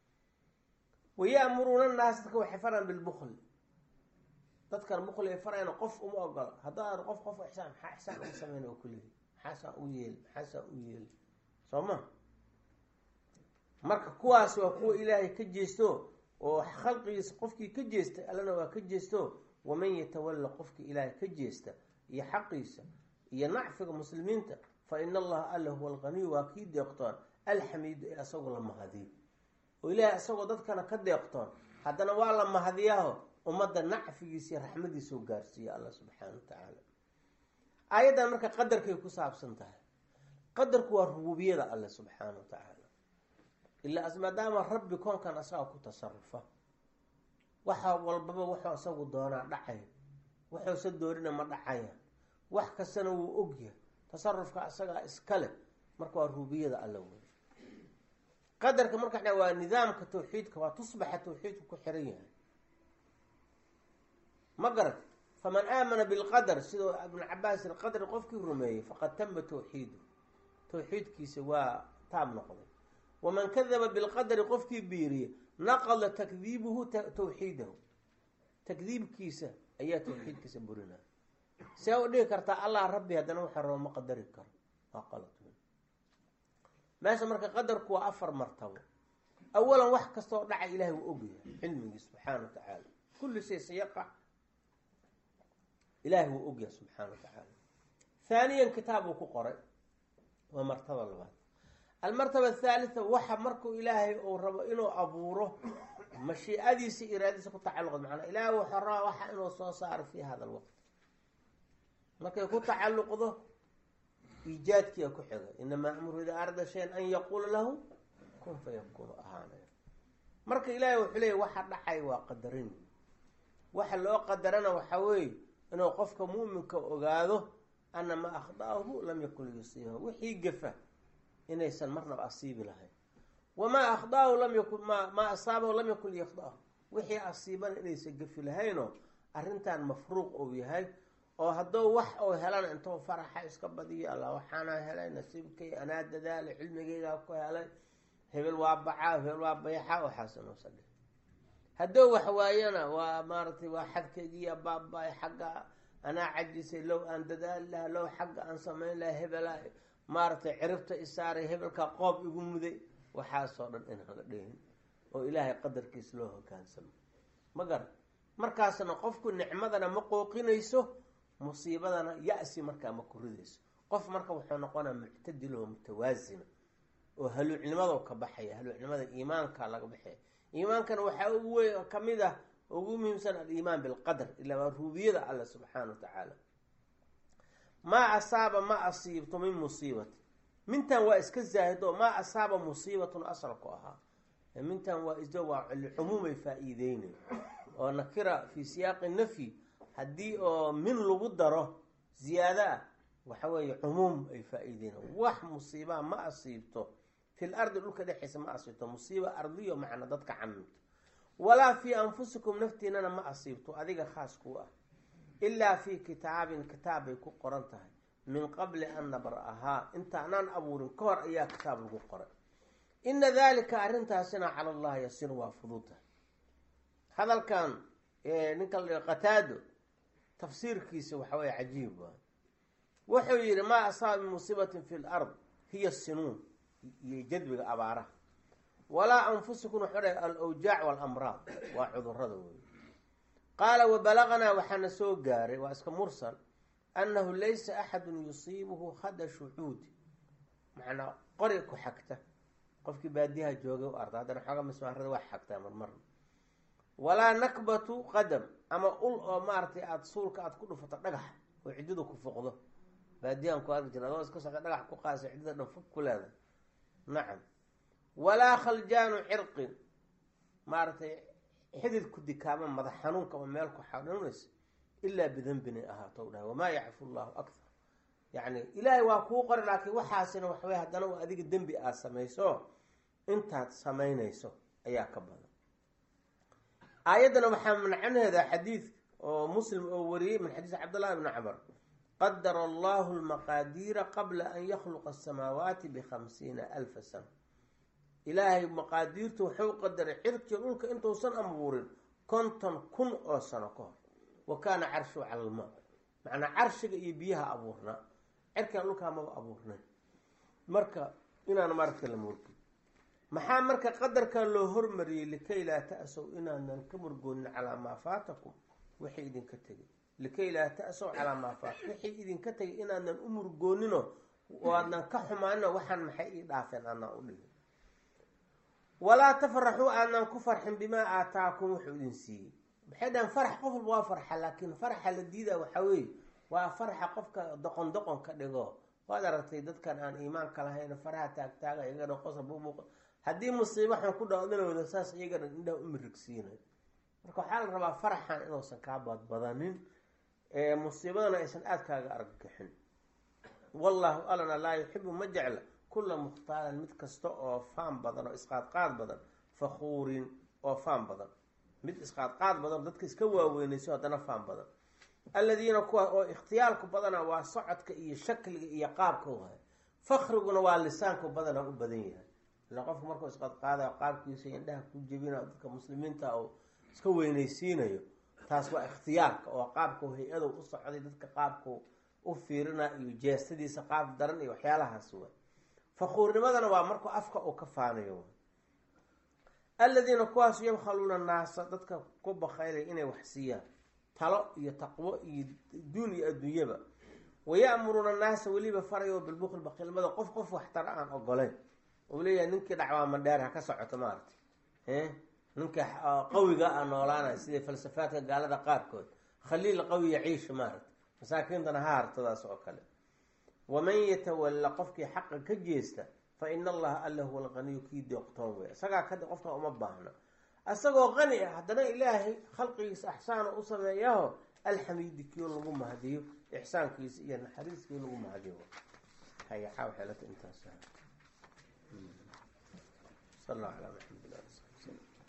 waya'muruuna naas dadka waxay faraan bilbukli dadkan bukli ay farayna qof uma ogola haddaad qof qof ixsaan maxaa ixsaan ugu sameyna oo kulihi maxaasaa u yeeli maxaasaa u yeeli soo ma marka kuwaas waa kuwa ilaahay ka jeesto oo khalqigiisa qofkii ka jeesta allana waa ka jeesto waman yatawalla qofkii ilaahay ka jeesta iyo xaqiisa iyo nacfiga muslimiinta fa ina allaha alla huwa alqaniyu waa kii deeqtoon alxamiidu ee asagoo la mahadiyo oo ilaahay isagoo dadkana ka deeqtoon haddana waa la mahadiyaaho ummadda nacfigiisa iyo raxmadiisao gaarsiiya allah subxaana wa tacaala aayaddan marka qadarkay ku saabsan tahay qadarku waa rububiyada alle subxaana wa tacaala ilaa maadaama rabbi koonkan asaga ku tasarufa waxa walbaba wuxuu isagu doonaa dhacaya wuxuusa doonina ma dhacaya wax kastana wuu ogyahay tasarufka isagaa iskale marka waa ruubiyada alla wey qadarka marka waa nidaamka tawxiidka waa tusbaxa tawxiidku ku xiran yahay ma garat faman aamana bilqadar sidoo ibnu cabaas ilqadri qofkii rumeeyey faqad tama tawxiidu tawxiidkiisa waa taab noqday waman kadaba bilqadari qofkii biiriye naqada takdiibuhu tawxiidahu takdiibkiisa ayaa tawxiidkiisa burinaya see u dhihi kartaa allah rabbi haddana waxa rabo ma qadari karo waa qalad meesha marka qadarku waa afar martabo awalan wax kastaoo dhaca ilahay wuu ogyahay cilmigii subxaana wa tacaala kulli shay sayaqac ilahay wuu ogyahay subxaana wa tacaala haaniyan kitaab uu ku qoray waa martaba labaad almartaba athaalitha waxa markuu ilaahay uu rabo inuu abuuro mashiicadiisa iraadadiisa ku tacalluqda macnaa ilaahay wuxuu rabaa waxa inuu soo saaro fii hada alwaqt markay ku tacalluqdo iijaadkiia ku xiga inamaa amru idaa arada shayan an yaquula lahu kun fayakunu ahaanaya marka ilaahay wuxuu leeyay waxa dhacay waa qadarin waxa loo qadarana waxaa weeye inuu qofka muuminka ogaado ana maa akhda'ahu lam yakun liyusiibahu wixii gafa inaysan marnaba asiibi lahayn wamaa akhda'ahu lam yakun ma maa asaabahu lam yakun liyakhda'ahu wixii asiibana inaysan gafi lahaynoo arrintan mafruuq uu yahay oo hadduu wax uu helana intuu faraxa iska badiyo alla waxaana helay nasiibkay anaa dadaalay cilmigaygaa ku helay hebel waa bacaa hebel waa bayxa waxaasanuusa dhe hadduu wax waayana waa maaragtay waa xadkaygiiya baaba-ay xagga anaa cajisay low aan dadaali laha low xagga aan samayn laha hebela maaragtay ciribta isaaray hebelka qoob igu muday waxaasoo dhan inaan la dhehin oo ilaahay qadarkiis loo hogaansamo ma garan markaasna qofku nicmadana ma qooqinayso musiibadana ya-si markaa ma ku ridayso qof marka wuxuu noqonaa muctadil oo mutawaasina oo haluucnimado ka baxaya haluucnimada iimaanka laga baxaya iimaankana waxaa ugu wey kamid ah ugu muhiimsan aliimaan bilqadar ilaa waa ruubiyada alla subxaana wa tacaala maa asaaba ma asiibto min musiibati mintan waa iska zaahido maa asaaba musiibatun asalku ahaa mintan waa is waa cumuumay faa-iideynay oo nakira fii siyaaqi nafyi haddii oo min lagu daro ziyaado ah waxa weeye cumuum ay faa-iideyna wax musiibaa ma asiibto fil ardi dhulka dhexeysa ma asiibto musiiba ardiyo macna dadka camimto walaa fii anfusikum naftiinana ma asiibto adiga khaas kuu ah ilaa fii kitaabin kitaab bay ku qoran tahay min qabli an nabra-ahaa intaanaan abuurin ka hor ayaa kitaab lagu qoray ina dalika arrintaasina cala allahi yasir waa fududahay hadalkan ninka la qataado tafsiirkiisa waxa weye cajiib waay wuxuu yihi maa asaaba min musiibatin fi lard hiya sinuun iyo jadbiga abaaraha walaa anfusikum wuxuu dhahay alawjaac walamraad waa cudurada wey qaala wabalaqnaa waxaana soo gaaray waa iska mursal annahu laysa axadun yusiibuhu khadashu cuudi macnaa qori ku xagta qofkii baadiyaha joogay u arda haddana xooga mismaarada wax xagtaa marmarna walaa nakbatu qadam ama ul oo maaragtay aada suulka aada ku dhufato dhagax oo ciddada ku foqdo baadiyahan ku arki jira adoo iska socda dhagax ku qaasa ciddada dhan fog ku leedahay nacam walaa khaljaanu cirqin maaragtay xidid ku dikaama madax xanuunka oo meel ku xanuunaysa ilaa bidanbin ay ahaato dhahay wamaa yacfu llahu akthar yacni ilaahay waa kuu qori laakiin waxaasina waxawey haddana waa adiga dembi aada samayso intaad samaynayso ayaa ka badan aayaddana waxaa mancaneeda xadiid oo muslim oo wariyey min xadiis cabdullahi bni camar qadara allahu lmaqaadiira qabla an yakhluqa asamaawaati bikhamsiina alfa sana ilaahay maqaadiirtu wuxuu qadaray cirkiyo dhulka intuusan abuurin konton kun oo sano ka hor wa kaana carshu cala almaa macnaa carshiga iyo biyaha abuurnaa cirkan dhulkaa maba abuurnay marka inaan maaragta la mulki maxaa marka qadarkan loo hormariyey likay laa ta-sow inaanan ka murgoonin calaa maa faatakum wixii idinka tegay likay laa ta-sow calaa maa faat wixii idinka tegay inaanan u murgoonino oo aadnan ka xumaanino waxaan maxay ii dhaafeen aanaan u dhigin walaa tafraxuu aanan ku farxin bimaa aataakum wuxuu idin siiyey maxay dhahan farax qof walba waa farxa laakiin faraxa la diida waxaa weeye waa farxa qofka doqon doqon ka dhigo waad aragtay dadkan aan iimaanka lahayn faraha taagtaaga iyagana qosa buubuuqa haddii musiibo xun ku dhaco dhanooda saas iyagana indhaha u mirigsiinay marka waxaa la rabaa faraxan inuusan kaa badbadanin musiibadana aysan aada kaaga arggixin wallahu alana laa yuxibu ma jecla kula mukhtaalin mid kasta oo faan badan oo isqaadqaad badan fakhuurin oo faan badan mid isqaadqaad badan dadka iska waaweynayso haddana faan badan alladiina kuwa oo ikhtiyaalku badana waa socodka iyo shakliga iyo qaabka u hay fakriguna waa lisaanku badana u badan yahay ila qofku markuu isqadqaadayo qaabkiisa indhaha ku jebina dadka muslimiinta oo iska weynaysiinayo taas waa ikhtiyaalka oo qaabku hay-adu u socday dadka qaabku u fiirina iyo jeestadiisa qaab daran iyo waxyaalahaas wa fakhuurnimadana waa markuu afka uu ka faanayo alladiina kuwaasu yabkhaluuna naasa dadka ku bakhaylaya inay wax siiyaan talo iyo taqwo iyo duun iyo adduunyaba waya'muruuna naasa weliba farayo bilbukli bakiilmada qof qof waxtara aan ogoleyn uu leeyahay ninkii dhacwaama dheer ha ka socoto maaragtay ninka qawiga a noolaanaya sida falsafaadka gaalada qaarkood khaliil qawi yaciisha maaragtay masaakiintana ha hartadaas oo kale waman yatawalla qofkii xaqa ka jeesta fa ina allaha alla huwa alqaniyu kii deeqtoon wey isagaa kadi qofka uma baahno isagoo qani ah haddana ilaahay khalqigiisa axsaana u sameeyaho alxamiidi kiio lagu mahadiyo ixsaankiisa iyo naxariiskii lagu mahadiyo hayaxaa waxay lata intaas sal allahu calaa maxamed